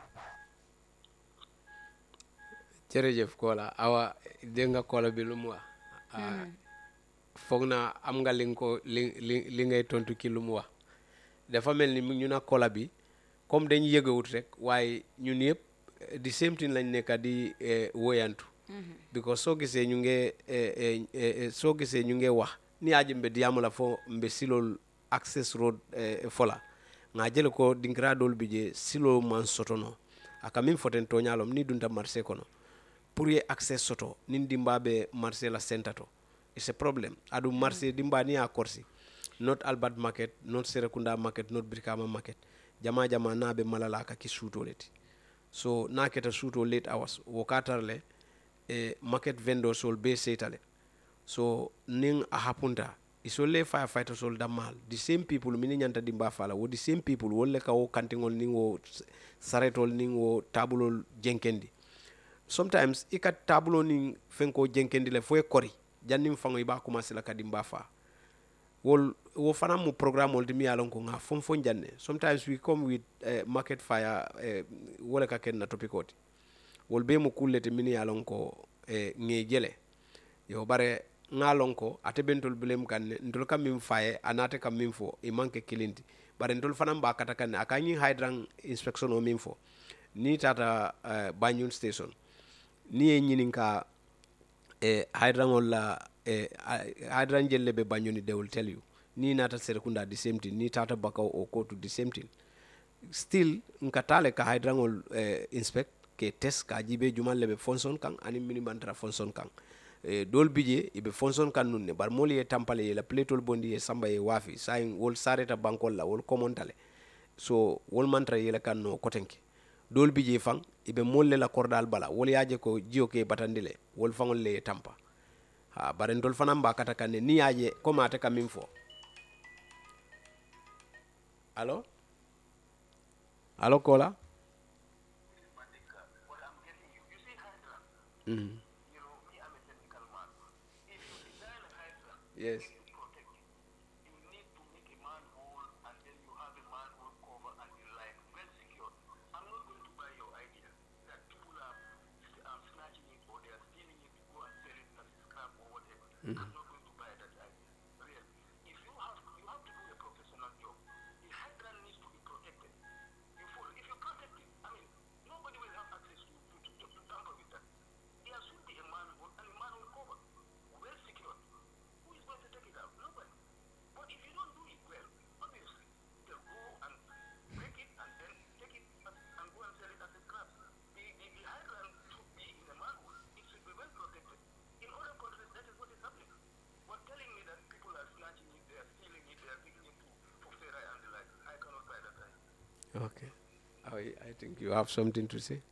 jërëjëf Kola awa dégg nga Kola bi lu mu wax ah, foog naa am nga li nga ko li li li ngay tontu ki lu mu wax dafa mel ni mu ñu na Kola bi comme dañ yëgawut rek waaye ñun yëpp eh, di same thing lañ nekka di eh, woyantu because soo gisee ñu nge eh, eh, eh, soo gisee ñu nge wax ni aji mbe diyamula fo mbe silol access road eh, fola nga jele ko dinkira dol bi je silo man sotono aka min foten toñalom ni dunta marché kono pour ye accès soto nin dimba be marché la senta to it's a problem adu marché dimba ni a korsi not albert market not serekunda market not brikama market jama jama na be malala ka ki suto leti so na keta suto late hours wo katarle e market vendor sol be setale so nin a hapunta isolle firefighter sol dammal the same people mini ñanta dimba fala wo the same people wolle ka wo kantingol nin wo s- saretol nin wo tabulol jenkendi sometimes i ka tabulo nin fenko jenkendi le fo ye kori jannin faŋo i b'a commencé la ka dimba fa wol wo fana mu programme ol ti mi ye a lon ko ŋa fon fon janne sometimes we come with uh, market fire uh, wo le ka ken na topico ti wol be mu kulle ti mini ye a lon ko eh, ŋe jele yo bare ŋa lon ko ate bentol bulem kan ne ntol ka min faye anate ka min fo i manke kilinti bare ntol fanaŋ ba kata kan ne a ka ñiŋ hydrant inspection o min fo ni tata uh, banjul station ni ye ñinin ka eh, hydrangol la eh, hydran jelle be bañoni they will tell you ni nata serekunda the same thing ni tata bakaw o kotu the same thing still nka tale ka hydrangol eh, inspect ke test ka jibe jumal le be fonson kan ani mini bantara fonson kan eh, dol bije ibe fonson kan nun ne bar mol ye tampale ye la pletol bondi ye samba ye wafi sayin wol sareta bankol la wol komontale so wol mantra yele kan no kotenke dol bije fang ibe molle la kordal bala wol yaje ko jiyo ke batandile wol fangol le ye tampa ha bare ndol fanan ba kata kanne ni yaje ko mate kam min fo allo allo kola what I'm getting you you see hydra mm. you know me I'm a technical man if you design a hydra yes to protect it you need to make a manhole and then you have a manhole cover and the like well secured I'm not going to buy your idea that people are, are snatching it or they are stealing it to go and sell it as scrap or whatever I'm not going to buy that idea really if you have you have to do a professional job the hydrant needs to be protected you follow if you protect it I mean nobody will have access to to, to, to tamper with that there should be a manhole and a manhole cover well secured who is going to take it out? Nobody. But if you don't do it well, obviously, they'll go and break it and then take it as, and go and sell it as a scrap. The, the, the hydrant should be in a manhole. It should be well protected. In other countries, that is what is happening. But telling me that people are snatching it, they are stealing it, they are taking it to, to Ferrari and the like, I cannot buy that. idea. okay I, I think you have something to say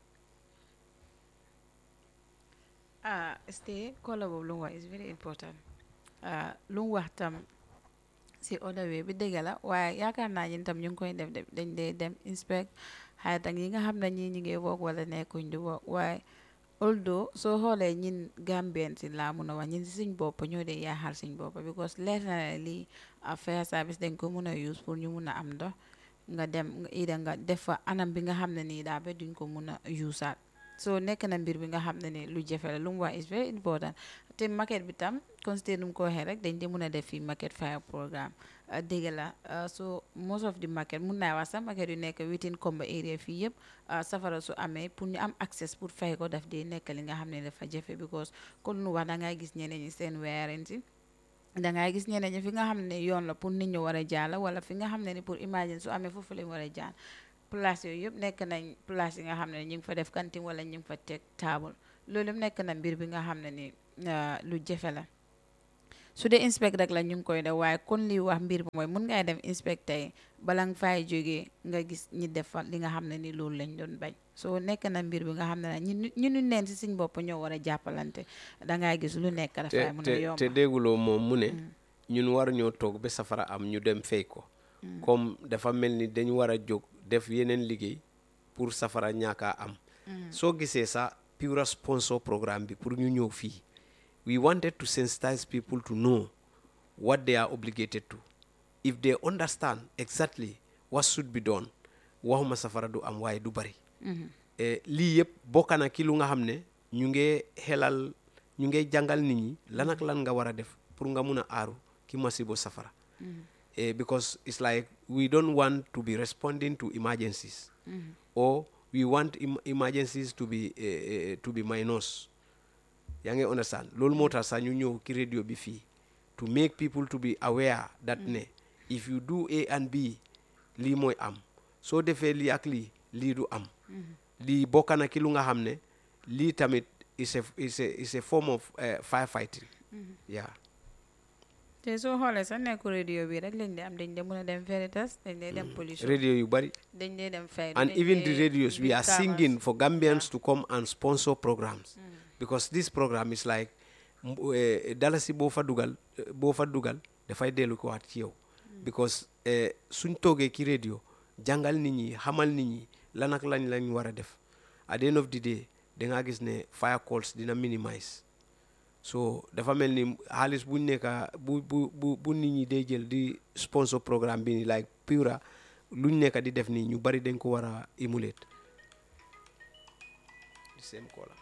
ah stay kola boobu lu mu wax is very important ah lu mu wax tam si other way bi dëgg la waaye yaakaar naa ñun tam ñu ngi koy def de dañ dee dem inspect xëy tam yi nga xam ne ñii ñu ngi work wala nekkuñ di work waaye although soo xoolee ñin Gambien si laa mun a wax ñin si suñ bopp ñoo dee yaaxal suñ bopp because leer na ne lii ah, fire service dañ ko mun a use pour ñu mun a am ndox nga dem nga ida nga def fa anam bi nga xam ne nii daa ba duñ ko mun a usaat so nekk na mbir bi nga xam ne ni lu jafe la lu mu wax is very important te market bi tam considère nu mu ko waxee rek dañ de mën a def fii market fire programme dégg la so most of the market mun naa wax sax market yu nekk within Kombo area fii yëpp safara su amee pour ñu am access pour fay ko daf dee nekk li nga xam ne dafa jafe because kon nu wax da ngay gis ñeneen ñi seen weerin si dangay gis ñeneen ñi fi nga xam ne yoon la pour nit ñu war a jaala wala fi nga xam ne ni pour imagine su amee foofu lañ war a jaar place yooyu yëpp nekk nañ place yi nga xam ne ñu ngi fa def kantin wala ñu ngi fa teg table loolu yëpp nekk na mbir bi nga xam ne ni lu jafe la su dee inspect rek la ñu ngi koy def waaye kon li wax mbir bi mooy mun ngay dem inspect tey bala nga fay jógee nga gis ñi def li nga xam ne ni loolu lañ doon bañ soo nekk na mbir bi nga xam ne ñu ñu ñu neen si suñ bopp ñoo war a jàppalante dangay gis lu nekk dafay mun a yomb te dégguloo moom mu ne ñun war ñoo toog ba safara am ñu dem fay ko comme dafa mel ni dañ war a jóg def yeneen liggéey pour safara ñaakaa am soo gisee sa pure sponsor programme bi pour ñu ñëw fii we wanted to sensitize people to know what they are obligated to if they understand exactly what should be done waxuma safara du am waaye du bari lii yëpp bokk na ki lu nga xam ne ñu ngi xelal ñu ngi jàngal nit ñi lan ak lan nga war a def pour nga mun a aaru ki masibo safara because it's like we don't want to be responding to emergencies or we want emergencies to be to be minus yaa ngi understand loolu moo tax sax ñu ñëw ki radio bi fii to make people to be aware that ne if you do A and B lii mooy am soo defee lii ak lii lii du am lii bokk na ki lu nga xam ne lii tamit is a is a is a form of firefighting yeah te soo xoolee sax nekku radio bi rek lañ de am dañ de mën a dem Veritas dañ dee dem police radio yu bari dañ dee dem fay and even the radios we are singing for Gambians to come and sponsor programs because this program is like dalasi boo fa dugal boo fa dugal dafay dellu ko waat ci yow because suñ toogee ki radio jàngal nit ñi xamal nit ñi lan ak lañ lañ war a def at the end of the day dangaa gis ne fire calls dina minimize so dafa mel ni xaalis buñ nekka bu bu bu bu nit ñi day jël di sponsor programme bi ni like pura luñ nekka di def nii ñu bari dañ ko war a emulate the same caller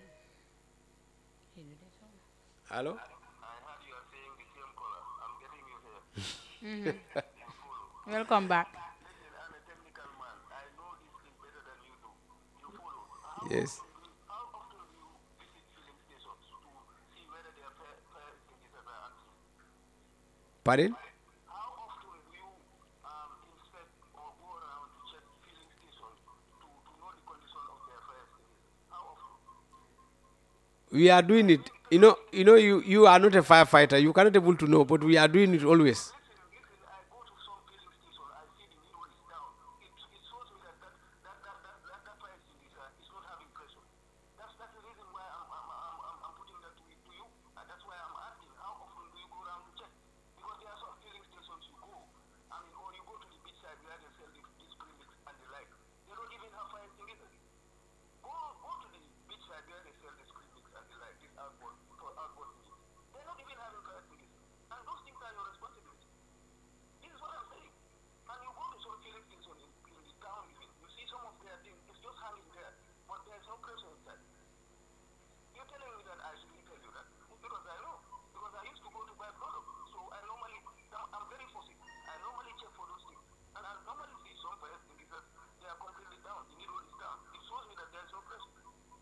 Hello? I heard you are saying the same color. I'm getting you here. welcome back Listen, I'm a technical man. I know this thing better than you do. You follow. How Yes. often do you- how often do you visit filling stations to see whether their fare, fare extinguishers are active? Pardon? How often do you um, inspect or go around to check filling stations to, to know the condition of their fire extinguishers? How often? We are doing it. You know, you know, you, you are not a firefighter. You cannot able to know, but we are doing it always. Listen, listen, I go to some filling station, I see the needle is down. It, it shows me that that, that, that, that, that, that fire extinguisher is not having pressure. That's, that's the reason why I'm, I'm, I'm, I'm, I'm putting that to, you- to you. And that's why I'm asking, how often do you go around to check? Because there are some filling stations you go, I mean, or you go to the beach side where they sell the, these premix and the like. They don't even have fire extinguishers. Go, go to the beach side where they sell this premix and the like, this outboard, for outboard meat. They're not even having fire extinguishers. And those things are your responsibility. This is what I'm saying. And you go to some filling station in, in the town, even, you see some of their things, it's just hanging there, but there's no pressure inside. You're telling me that I shouldn't tell you that because I know. Because I used to go to buy product. So I normally, I'm, I'm very fussy. I normally check for those things. And I normally see some fire extinguishers, they are completely down. The needle is down. It shows me that there's no pressure.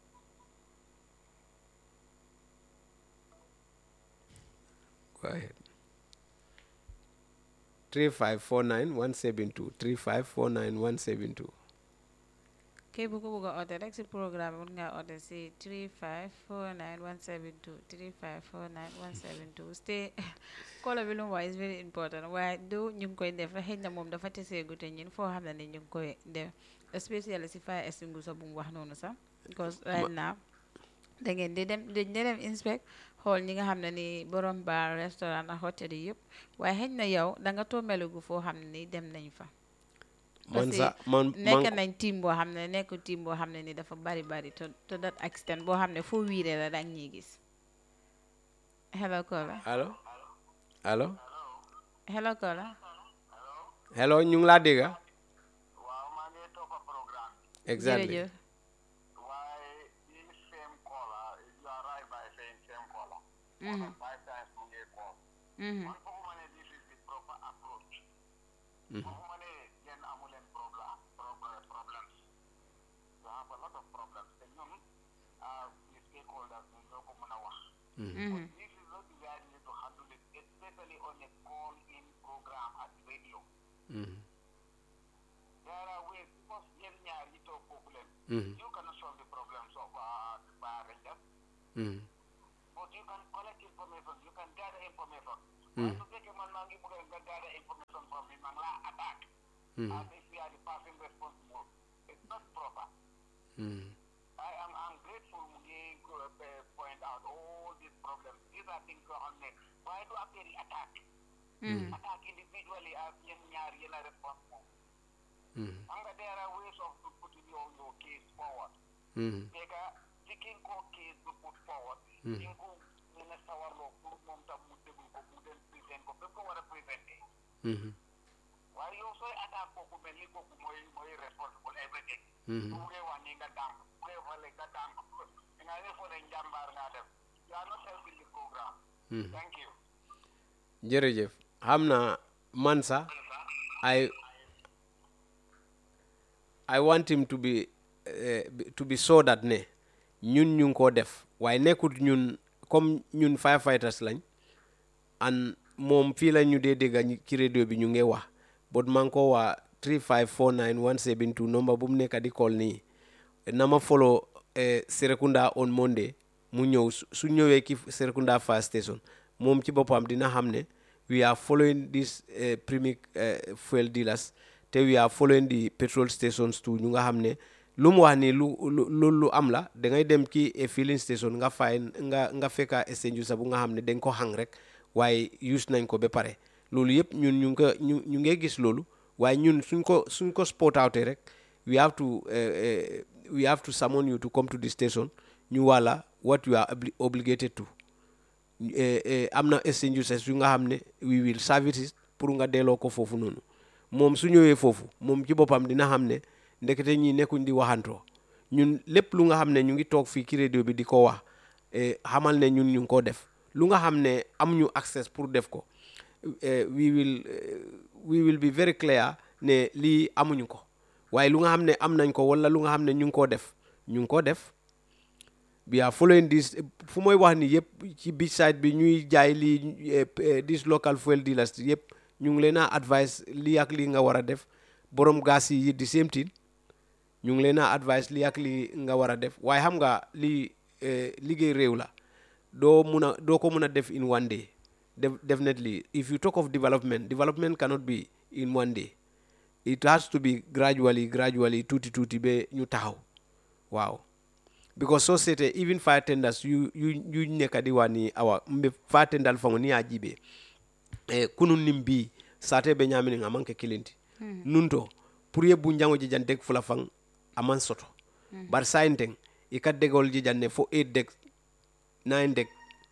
Go ahead. 3549172. 3549172. képp ku bëgg a oote rek si programme bi mun ngaa oote si 3549 172 3549 172 stay kolo bi lu mu wax is very important waaye du ñu ngi koy def xëy na moom dafa tesee gute ñin foo xam ne ni ñu ngi koy def especially si fire extinguisher bu mu wax noonu sax because right now da ngeen di dem dañ di dem inspect xool ñi nga xam ne ni borom bar restaurant ak hôtel yi yëpp waaye xëy na yow da nga toomelugu foo xam ne ni dem nañ fa Man parce sa que man nekk man nañ team boo xam ne nekk team boo xam ne ni dafa bari bari to to that extent boo xam ne foo wiiree la dang ñuy gis hello Kola allo allo hello Kola hello ñu ngi laa dégga waaw maa ngi toppa programme exactly jërëjëf waaye more than five times mu ngi call Mhm. man fooguma ne this is the proper approach fooguma ne yéen amu leen problème problème problems you have a lot of problems te ñun ah the stakeholders ñun ñoo ko mën a wax Mhm. this is not the way I need to handle it especially on a call in program at radio Mhm. there are ways because yéen ñaar yi toog foofu leen Mhm. you cannot solve the problems of uh, the bar rangers Mhm. but you can collect information you can gather information waaye su fekkee man maa ngi bëgg a nga gather information from me maa ngi laa attaque Mhm. as if you are the person responsible it's not proper Mhm. I am I'm grateful mu ngi uh, point out all these problems these are things yoo xam ne waaye du affaire yi attaque Mhm. attaque individually as yéen ñaar yéen a responsible Mhm. xam nga there are ways of putting your your case forward Mhm. Teka, taking ko case to put forward, Mm. yung ko muna sawarlo, pour mom tam mu déglu ko, mu dem present ko, fépp ko war a présenté. Mhm. waaye yow sooy attaque kooku mel ni kooku mooy mooy responsible everything. Mhm. su buggee wax ni nga dànk, bu buggee fale nga dànk, nga ne fo ne njàmbaar ngaa def. You are not helping the program. Mhm. Thank you. jërëjëf xam naa man sax I I want him to be eh, to be so that ne ñun ñu ngi koo def waaye nekkut ñun comme ñun firefighters lañ and moom fii la ñu dee dégga ñi- ci radio bi ñu ngi wax but maa ngi ko waa 3549 172 number bu mu nekk di call nii na ma follow eh, Serekunda on Monday mu ñëw su su ñëwee ki Serekunda fire station moom ci boppam dina xam ne we are following these eh, primi eh, fuel dealers te we are following the petrol stations too ñu nga xam ne lu mu wax ni lu lu lu lu am la da ngay dem ci a filling station nga fay nga nga fekka exchange sa bu nga xam ne dañ ko hang rek waaye use nañ ko ba pare loolu yëpp ñun ñu ngi ko ñu ñu ngi gis loolu waaye ñun suñ ko suñ ko spot outee rek we have to eh, eh, we have to summon you to come to the station ñu wala what you are obli- obligated to eh, eh, am na exchanges yu nga xam ne we will service pour nga delloo ko foofu noonu moom su ñëwee foofu moom ci boppam dina xam ne ndekete ñi nekkuñ di waxantoo ñun lépp lu nga xam ne ñu ngi toog fii ci radio bi di ko wax eh, xamal ne ñun ñu ngi ko def lu nga xam ne amuñu access pour def ko eh, we will eh, we will be very clear ne lii amuñu ko waaye lu nga xam ne am nañ ko wala lu nga xam ne ñu ngi koo def ñu ngi koo def we are following this fu mooy wax ni yëpp ci beach side bi ñuy jaay lii eh, eh, this local fuel dealers yëpp ñu ngi leen a advice lii ak lii nga war a def borom gas yi the same thing ñu ngi leen a advice lii ak lii nga war a def waaye xam nga lii eh, liggéey réew la doo mun a doo ko mun a def in one day Def- definitely if you talk of development development cannot be in one day it has to be gradually gradually tuuti tuuti ba ñu taxaw waaw because so seete even fire tenders yu yu yu nekka di wa ni awa mbe fire tendal fango ni a jibe e kunun nim bi sate be ñamini nga manke kilinti nun to pour ye bu njango jijan deg fula fang aman soto bar sayinteng i ka degol jijan ne fo 8 deg 9 deg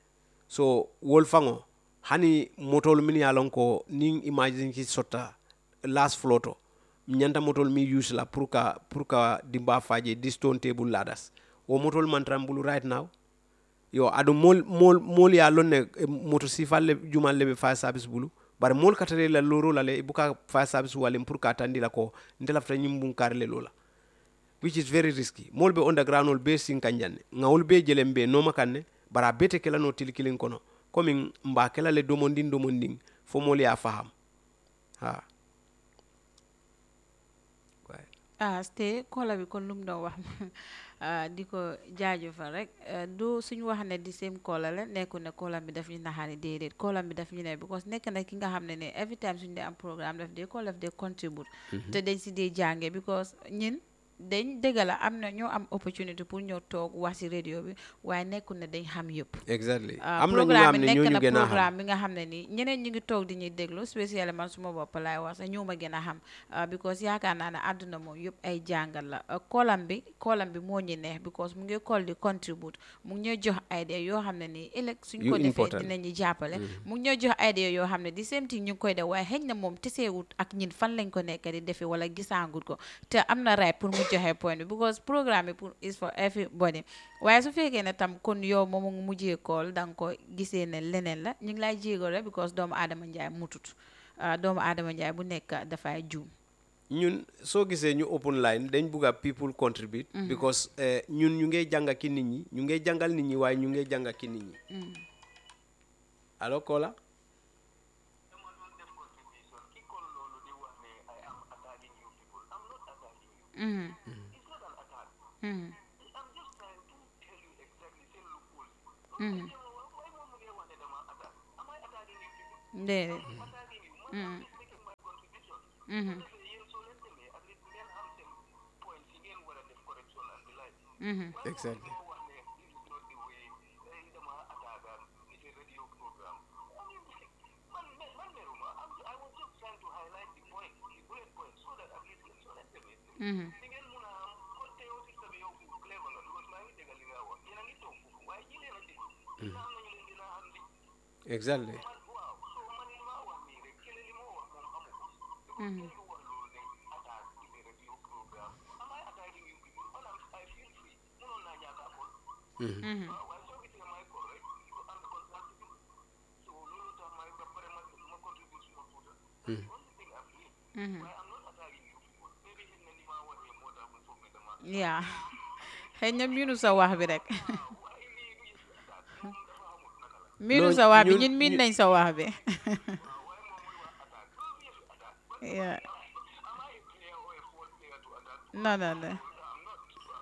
so wol fango hani motol min ya lon ko nin imagine ki sotta last floor to ñanta motol mi use la pour ka pour ka dimba faje di stone table ladders wo motol man trambulu right now yo adu mol mol mol ya lon ne eh, moto sifal le jumal le be fire service bulu bar mol katare la loro la le buka fire service walem pour ka tandi la ko ndela fta nyimbun karle lola which is very risky mol be underground ol be sin kanjanne ngawol be jelem be noma kanne bara bete kela no til kilin kono komin mba kela le domondin domondin fo mol ya faham ha Right. ah ste kola bi kon lu mu doon wax ah, di ko jaajëfal rek eh, du suñu wax ne di same kola la nekku ne kola bi daf ñu naxaari déedéet kola bi daf ñu ne because nekk na ki nga xam ne ne every time suñu dee am programme daf dee kola daf dee contribute te dañ si dee jànge because ñin dañ dëgg la am na ñoo am opportunity pour ñëw toog wax si radio bi waaye nekkul ne dañ xam yëpp exactly ah, am na ñu nga programme xam bi ne nekk ñooñu na gën a xam programme bi nga xam ne nii ñeneen ñu ngi toog di ñuy déglu spécialement man suma bopp laay wax sax ñoo ma gën a xam ah, because yaakaar naa ne àdduna moom yëpp ay jàngal la ah, koolam bi koolam bi moo ñu neex because mu ngi call di contribute mu ngi ñuy jox idea yoo xam ne nii ëllëg suñ Yu ko defee important. dinañu jàppale mu ngi ñuy jox idea yoo xam ne di same thing ñu ngi koy def waaye xëy na moom teseewut ak ñin fan lañ ko nekk di defee wala gisaangut ko te am na right pour mu joxe point bi because programme bi pour is for everybody waaye su fekkee ne tam kon yow moom mu mujjee kool da nga ko gisee ne leneen la ñu ngi lay jéego rek because doomu aadama njaay mutut ah, doomu aadama njaay bu nekk dafay juum ñun soo gisee ñu open line dañ bugg a people contribute because eh, ñun ñu ngay jàng ki nit ñi ñu ngay jàngal nit ñi waaye ñu ngay jàng ki nit ñi allo Kola dama doon def contribution ki kon loolu di wax ne I am attacking you people I'm not attacking you Mhm, it's not an attack mhm, I'm just trying to tell you exactly seen loopholes yi mhm. waaye moom mu ngi wax ne dama attack am I attacking you people déedéet attacking you man I'm just making my contribution Mhm, defee yéen soo leen demee at least ngeen xam seen point si ngeen war a def correction and the like mhm, exactly moo wax ne this is not the way eh, dama attaque am it's a radio program I mean, man man meruma I'm, I was just trying to highlight the point the bullet point so that at least ngeen soo leen demee mhm. di ngeen mun a am kon te yow système bi yow clever la because maa ngi dégg li nga wax yéen a ngi toog foofu waaye ñi leen a déglu dina am nañu leen dina am li exactly man waaw so man li ma wax nii rek kële li ma wax moom amu ko Mhm. kenn du wax loolu ne attaque ci biir radio programme am I attacking you people man am I feel free mënoon naa ñàkk a call Mhm. waaw waaye soo gisee may call rek you am the contract bi so loolu tax may ba pare ma ma contribute suma tuuta that's the only thing I'm doing Mhm. waaye I'm not attacking you people maybe xëy na li ma waxee moo tax mu foog ne dama yaa xëy na miinu sa wax bi rek waaye lii du yëf attaque moom dafa xamul naka la miinu Non, sa wax bi ñun- ñun miin ñun- nañ sa wax bi waaye moom muy wax attaque loolu du yëf attaque yaa am I a player or a fourth player to attack non non non I'm not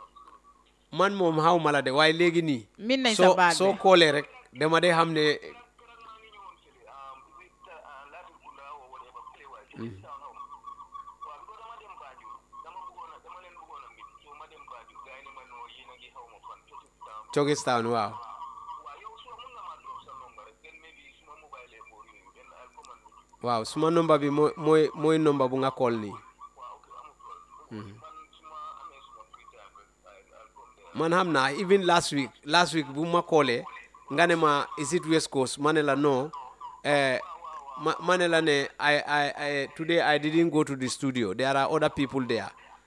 waaw man moom xaw ma la de waaye léegi nii miin nañ sa soo baat soo bi koolee rek dama day xam ne keroog maa ngi ñëwoon fële um, is it uh, Latrikunda or whatever play waaye ci biir town xaw ma waaw because dama dem Banjul dama bëggoon a dama leen bëggoon a mit so ma dem Banjul gars yi ne ma noo yéen a ngi xaw ma fan ci town Cogestown waaw waaw yow soo mun nga maa drop sa number rek then maybe suma mobile ee boor yooyu then I'll come and meet you waaw suma nomba bi mooy mooy mooy nomba bu nga kool nii waaw ok amul problème man suma amee suma free time rek I- I'll come there man xam naa even last week last week bu ma koolee nga ne ma is it West Coast ma ne la non eh, ma ma ne la ne I, I, I today I didn't go to the studio there are other people there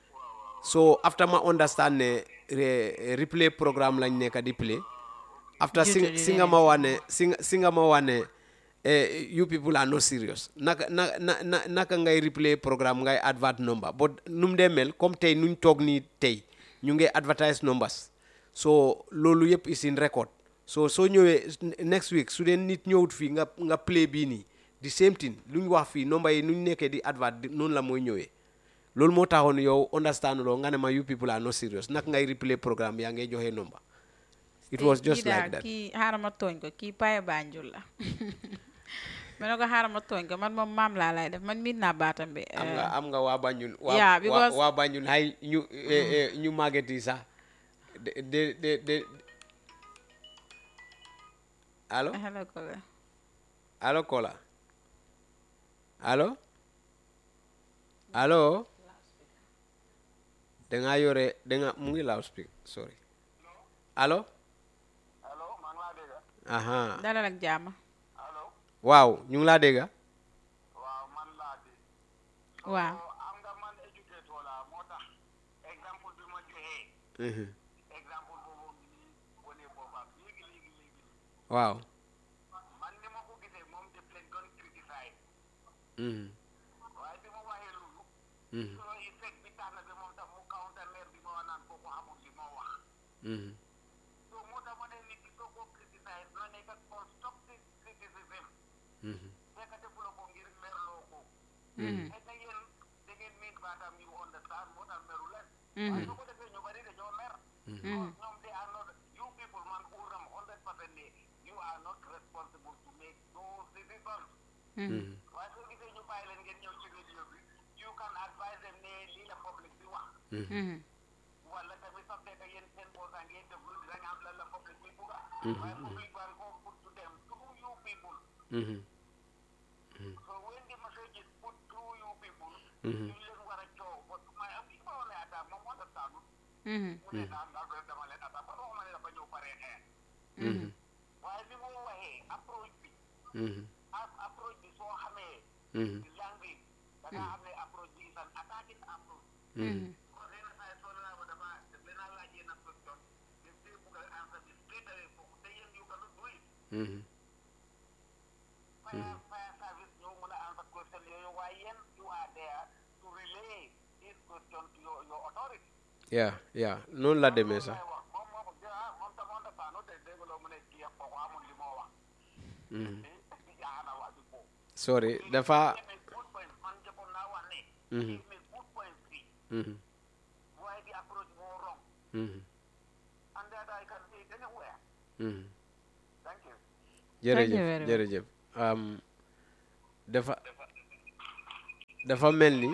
so after ma understand ne re, replay programme lañ nekk di play after Due sing, to the singa ma wane singa, singa ma wane eh, you people are not serious naka na, na, na, naka ngay replay programme ngay advert number but num dee mel comme tey nuñ toog nii tey ñu ngi advertise numbers so loolu yëpp is in record so soo ñëwee next week su dee nit ñëwut fii nga nga play bii nii the same thing lu ñu wax fii number yi nuñ nekkee di advert di- noonu la mooy ñëwee loolu moo taxoon yow understand loo nga ne ma you people are not serious naka ngay replay programme yaa ngay joxe number it was just kii daal like that kii xaaral ma tooñ ko kii paye Banjul la ma ne ko xaaral ma tooñ ko man moom maam laa lay def man miin naa baatam bi am nga am nga waa Banjul waa Yeah, waa because- waa Banjul hay ñu eh, eh, ñu màgget yi sax de de de de allo hello ko la allo Kola allo allo da ngaa yore da nga mu ngi loudspeak sorry allo allo maa ngi laa dégg aha dalal ak jàmm allo waaw ñu ngi laa dégg waaw man laa dégg waaw so am nga man éducateur la moo tax exemple bi ma joxee Mhm. exemple boobu ngi nii wane boppam léegi léegi léegi waaw man ni ma ko gisee moom def leen doon criticiser Mhm. waaye bi ma waxee loolu Mhm. so effect bi tax na ba moom tam mu counter maire bi ma wax naan kooku xamul li ma wax Mhm. so moo tax ma ne nit ki soo ko criticiser na nekk constructive criticism Mhm. fekk defuloo ko ngir merloo ko Mhm. xëy na yéen da ngeen miin baatam you understand moo tax meru leen Mhm. waaye soo ko defee ñu bari dañoo mer Mhm. ñoom they are not you people man uram hundred percent ne you are not responsible to make those decisions Mhm. waaye soo gisee ñu bàyyi leen ngeen ñëw ci radio bi you can advise them ne lii la public bi wax Mhm. wala tamit sax fekk yéen seen boosa ngeen déglu dinañ am lan la public bi bugga waaye public baa ngi ko put to them through you people Mhm. so when the message is put through you people Mhm. ñu leen war a coow parce que may am ki ma wax ne attaque moom understand Mhm. mu ne daal daal doon dama leen attaque man waxuma ne dafa ñëw paree xeex Mhm. waaye ni mu waxee approche bi Mhm. a- approche bi soo xamee Mhm. language da nga xam ne approche bi is an attacking approach Mhm. kon yenn saa yi soo Mhm. fire fire service ñoo mën a answer question yooyu waaye yéen you are there to relay this question to your your authority yeah yeah noonu la demee sax wax moom moo ko ah moom tam on dafa te dégguloo mu ne kii ak kooku amul li moo wax Mhm. jaana wax bi foofu sorry dafa make good point man jëkkoon naa wax ne Mhm. he make good point fii Mhm. waaye the approach moo wrong Mhm. and that I can see it anywhere Mhm. thank you jërëjëf very much. jërëjëf um, dafa dafa mel ni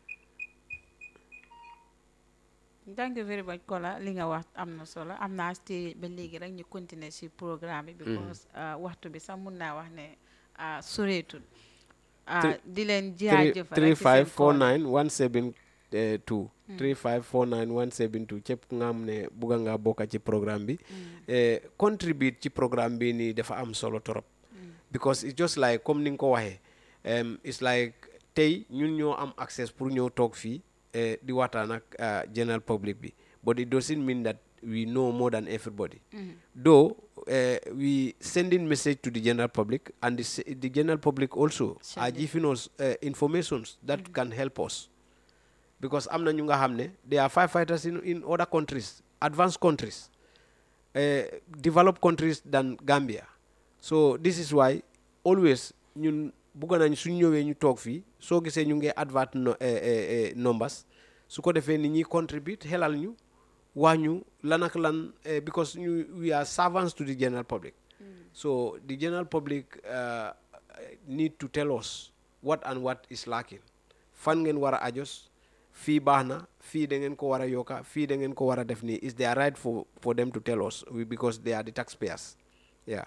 thank you very much Kola li nga wax am na solo am naa stay ba léegi rek ñu continuer ci programme bi because uh, waxtu bi sax mun naa wax ne uh, soreetul uh, Three- di leen three jaajëfal three rek ci five seen four call. nine one seven eh, two three five four nine one seven two képp ku nga xam ne bugga nga bokka ci programme bi eh, contribute ci programme bi nii dafa am solo torop because it's just like comme ni nga ko waxee um, it's like tey ñun ñoo am access pour ñëw toog fii eh, di waxtaan ak uh, general public bi but it doesn't mean that we know more than everybody though uh, we sending message to the general public and the, s- the general public also are Sending. giving us uh, informations that can help us because am na ñu nga xam ne they are firefighters in, in other countries advanced countries uh, developed countries than Gambia so this is why always ñun bugg nañ suñ ñëwee ñu toog fii soo gisee ñu ngi advert no, eh, eh, eh, numbers su ko defee nit ñi contribute xelal ñu wax ñu lan ak lan eh, because ñu we are servants to the general public so the general public uh, need to tell us what and what is lacking fan ngeen war a ajos fii baax na fii da ngeen ko war a yokka fii da ngeen ko war a def nii is their right for for them to tell us we- because they are the taxpayers yeah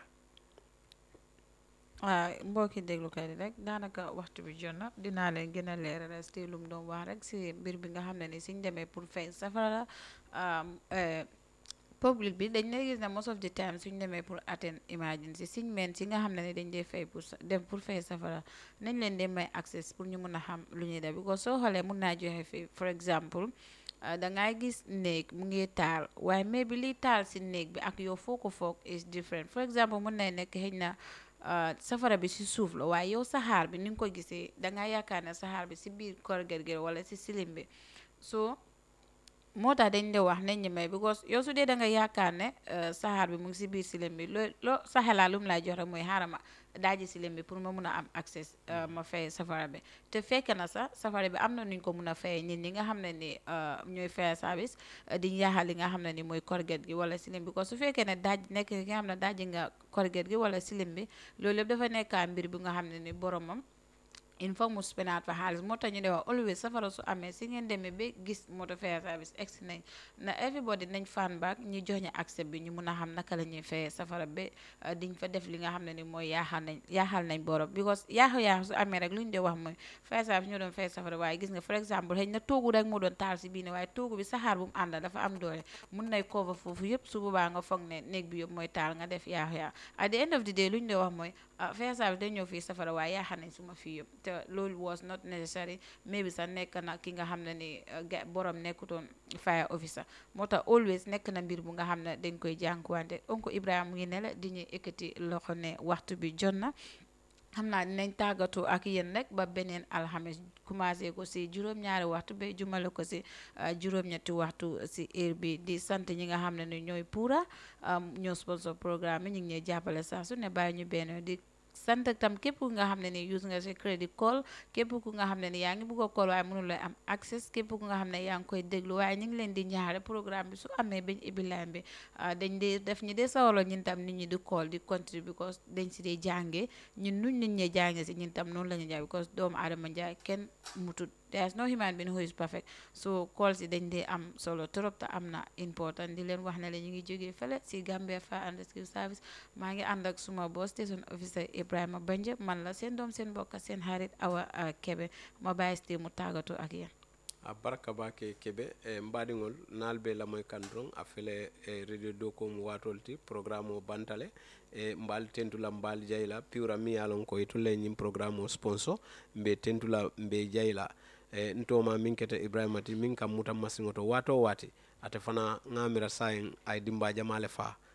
waaw mbokki déglukat yi rek daanaka waxtu bi jot na dinaa leen gën a leeralal si lu mu doon wax rek si mbir bi nga xam ne ni suñ demee pour fay safara um, eh, public bi dañ lay gis ne most of the time suñ demee pour attend emergency suñ meen si nga xam ne ni dañ dee fay pour sa- dem pour fay safara nañ leen dee may access pour ñu mun a xam lu ñuy def because soo xoolee mun naa joxe fi for example uh, da ngay gis néeg mu ngi taal waaye mais bi liy taal si néeg bi ak yow foo ko foog is different for example mun nay nekk xëy na uh, safara bi si suuf la waaye yow saxaar bi ni nga ko gisee da nga yaakaar ne saxaar bi si biir korget gi wala si silim bi so moo tax dañ de wax nañ ñi may because yow su dee da nga yaakaar ne uh, saxaar bi mu ngi si biir silim bi loo loo sa xelaa lu mu lay jox rek mooy xaaral ma daaji silim bi pour ma mun a am access uh, ma fay safara bi te fekk na sax safara bi am na nuñ ko mun a fay ñin ñi nga xam ne ni uh, ñooy fay service uh, di yaaxal li nga xam ne ni mooy korget gi wala silim bi because su fekkee ne daaj nekk ki nga xam ne daaji nga korget gi wala silim bi loolu yëpp dafa nekkaa mbir bi nga xam ne ni boromam il faut mu spenaat fa xaalis moo tax ñu de wax always safara su amee si ngeen demee ba gis moto fare service egsi nañ na everybody nañ fan back ñu jox ñu accès bi ñu mun a xam naka la ñuy fayee safara ba uh, diñ fa def li nga xam ne ni mooy yaaxal nañ yaaxal nañ borom because yaaxu yaaxu su amee rek lu ñu de wax mooy fare service ñoo doon fay safara waaye gis nga for exemple xëy na toogu rek moo doon taal si biir ne waaye toogu bi saxaar bu mu àndal dafa am doole mun nay cover foofu yëpp su boobaa nga foog ne néeg bi yëpp mooy taal nga def yaaxu yaaxu at the end of the day lu ñu de wax mooy ah fare service dañ ñëw fii safara waaye yaaxal nañ suma fii yëpp te loolu was not necessary maybe sax nekk na ki nga xam ne ni uh, ga- borom nekkutoon fire officer moo tax always nekk na mbir bu nga xam ne dañ koy jànkuwante oncle Ibrahima mu ngi ne la di ñuy ekkati loxo ne waxtu bi jot na xam naa dinañ tàggatu ak yéen rek ba beneen alxames commencé ko si juróom-ñaari waxtu ba jumale ko si uh, juróom-ñetti waxtu si heure bi di sant ñi nga xam ne ni ñooy puura um, ñoo sponsor programme yi ñu ngi ñuy jàppale saa su ne bàyyi ñu benn di sant tam képp ku nga xam ne ni use nga sa crédit call képp ku nga xam ne ni yaa ngi bugg a call waaye mënul lay am access képp ku nga xam ne yaa ngi koy déglu waaye ñu ngi leen di ñaare programme bi su amee bañ ibbi line bi ah, dañ dee def ñi dee sawalo ñun tam nit ñi di call di contribute because dañ si dee jàngee ñun nuñ nit ñee jàngee si ñun tam noonu la ñu jaay because doomu aadama njaay kenn mutut there is no human being who is perfect so call si dañ dee am solo trop te am na important di leen wax ne la ñu ngi jógee fële si Gambia Fire and Rescue Service maa ngi ànd ak suma boss station officer Ibrahima Banje man la seen doom seen mbokk seen xarit Awa ah, Kebe ma bàyyi si mu tàggatoo ak yéen. a barka bake keɓe e mbaɗigol nalɓe lamoy kan don a fele e radio dow kom watolti programme o bantale e mbal tentula mbal jayla piwra mi yalon ko tulle ñin programme o sponsor mbe tentula mbe jayla e ntoma min kete ibrahima ti min kam mutan masiŋo to wato wati ate fana ŋamira sayin ay dimba jamale fa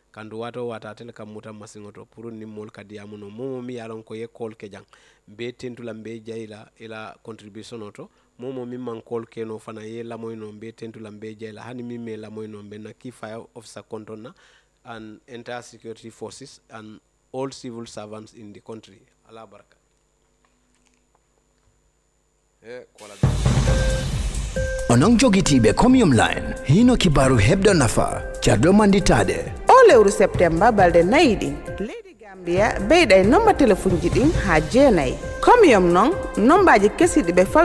kandu wato wata tel kam muta masiŋo to pour ni moolu ka diyamu no momo mi ye a lon ko ye kool ke jaŋ mbe tentula mbe jayila ila contribution o to momo min man kool keno fana ye lamoy no mbe tentula mbe jayila hani min me lamoy no mbe na key fire officer konton na and entire security forces and all civil servants in the country ala baraka e kola onon jogitiiɓe commune line hino kibaru heɓɗo nafa carɗo manditade o lewru septemba balɗe nayi ɗin leydi gambia beyɗa e nomba téléphone ji ɗin ha jeenayyi comme yom noon nombaji kesiɗi ɓe fal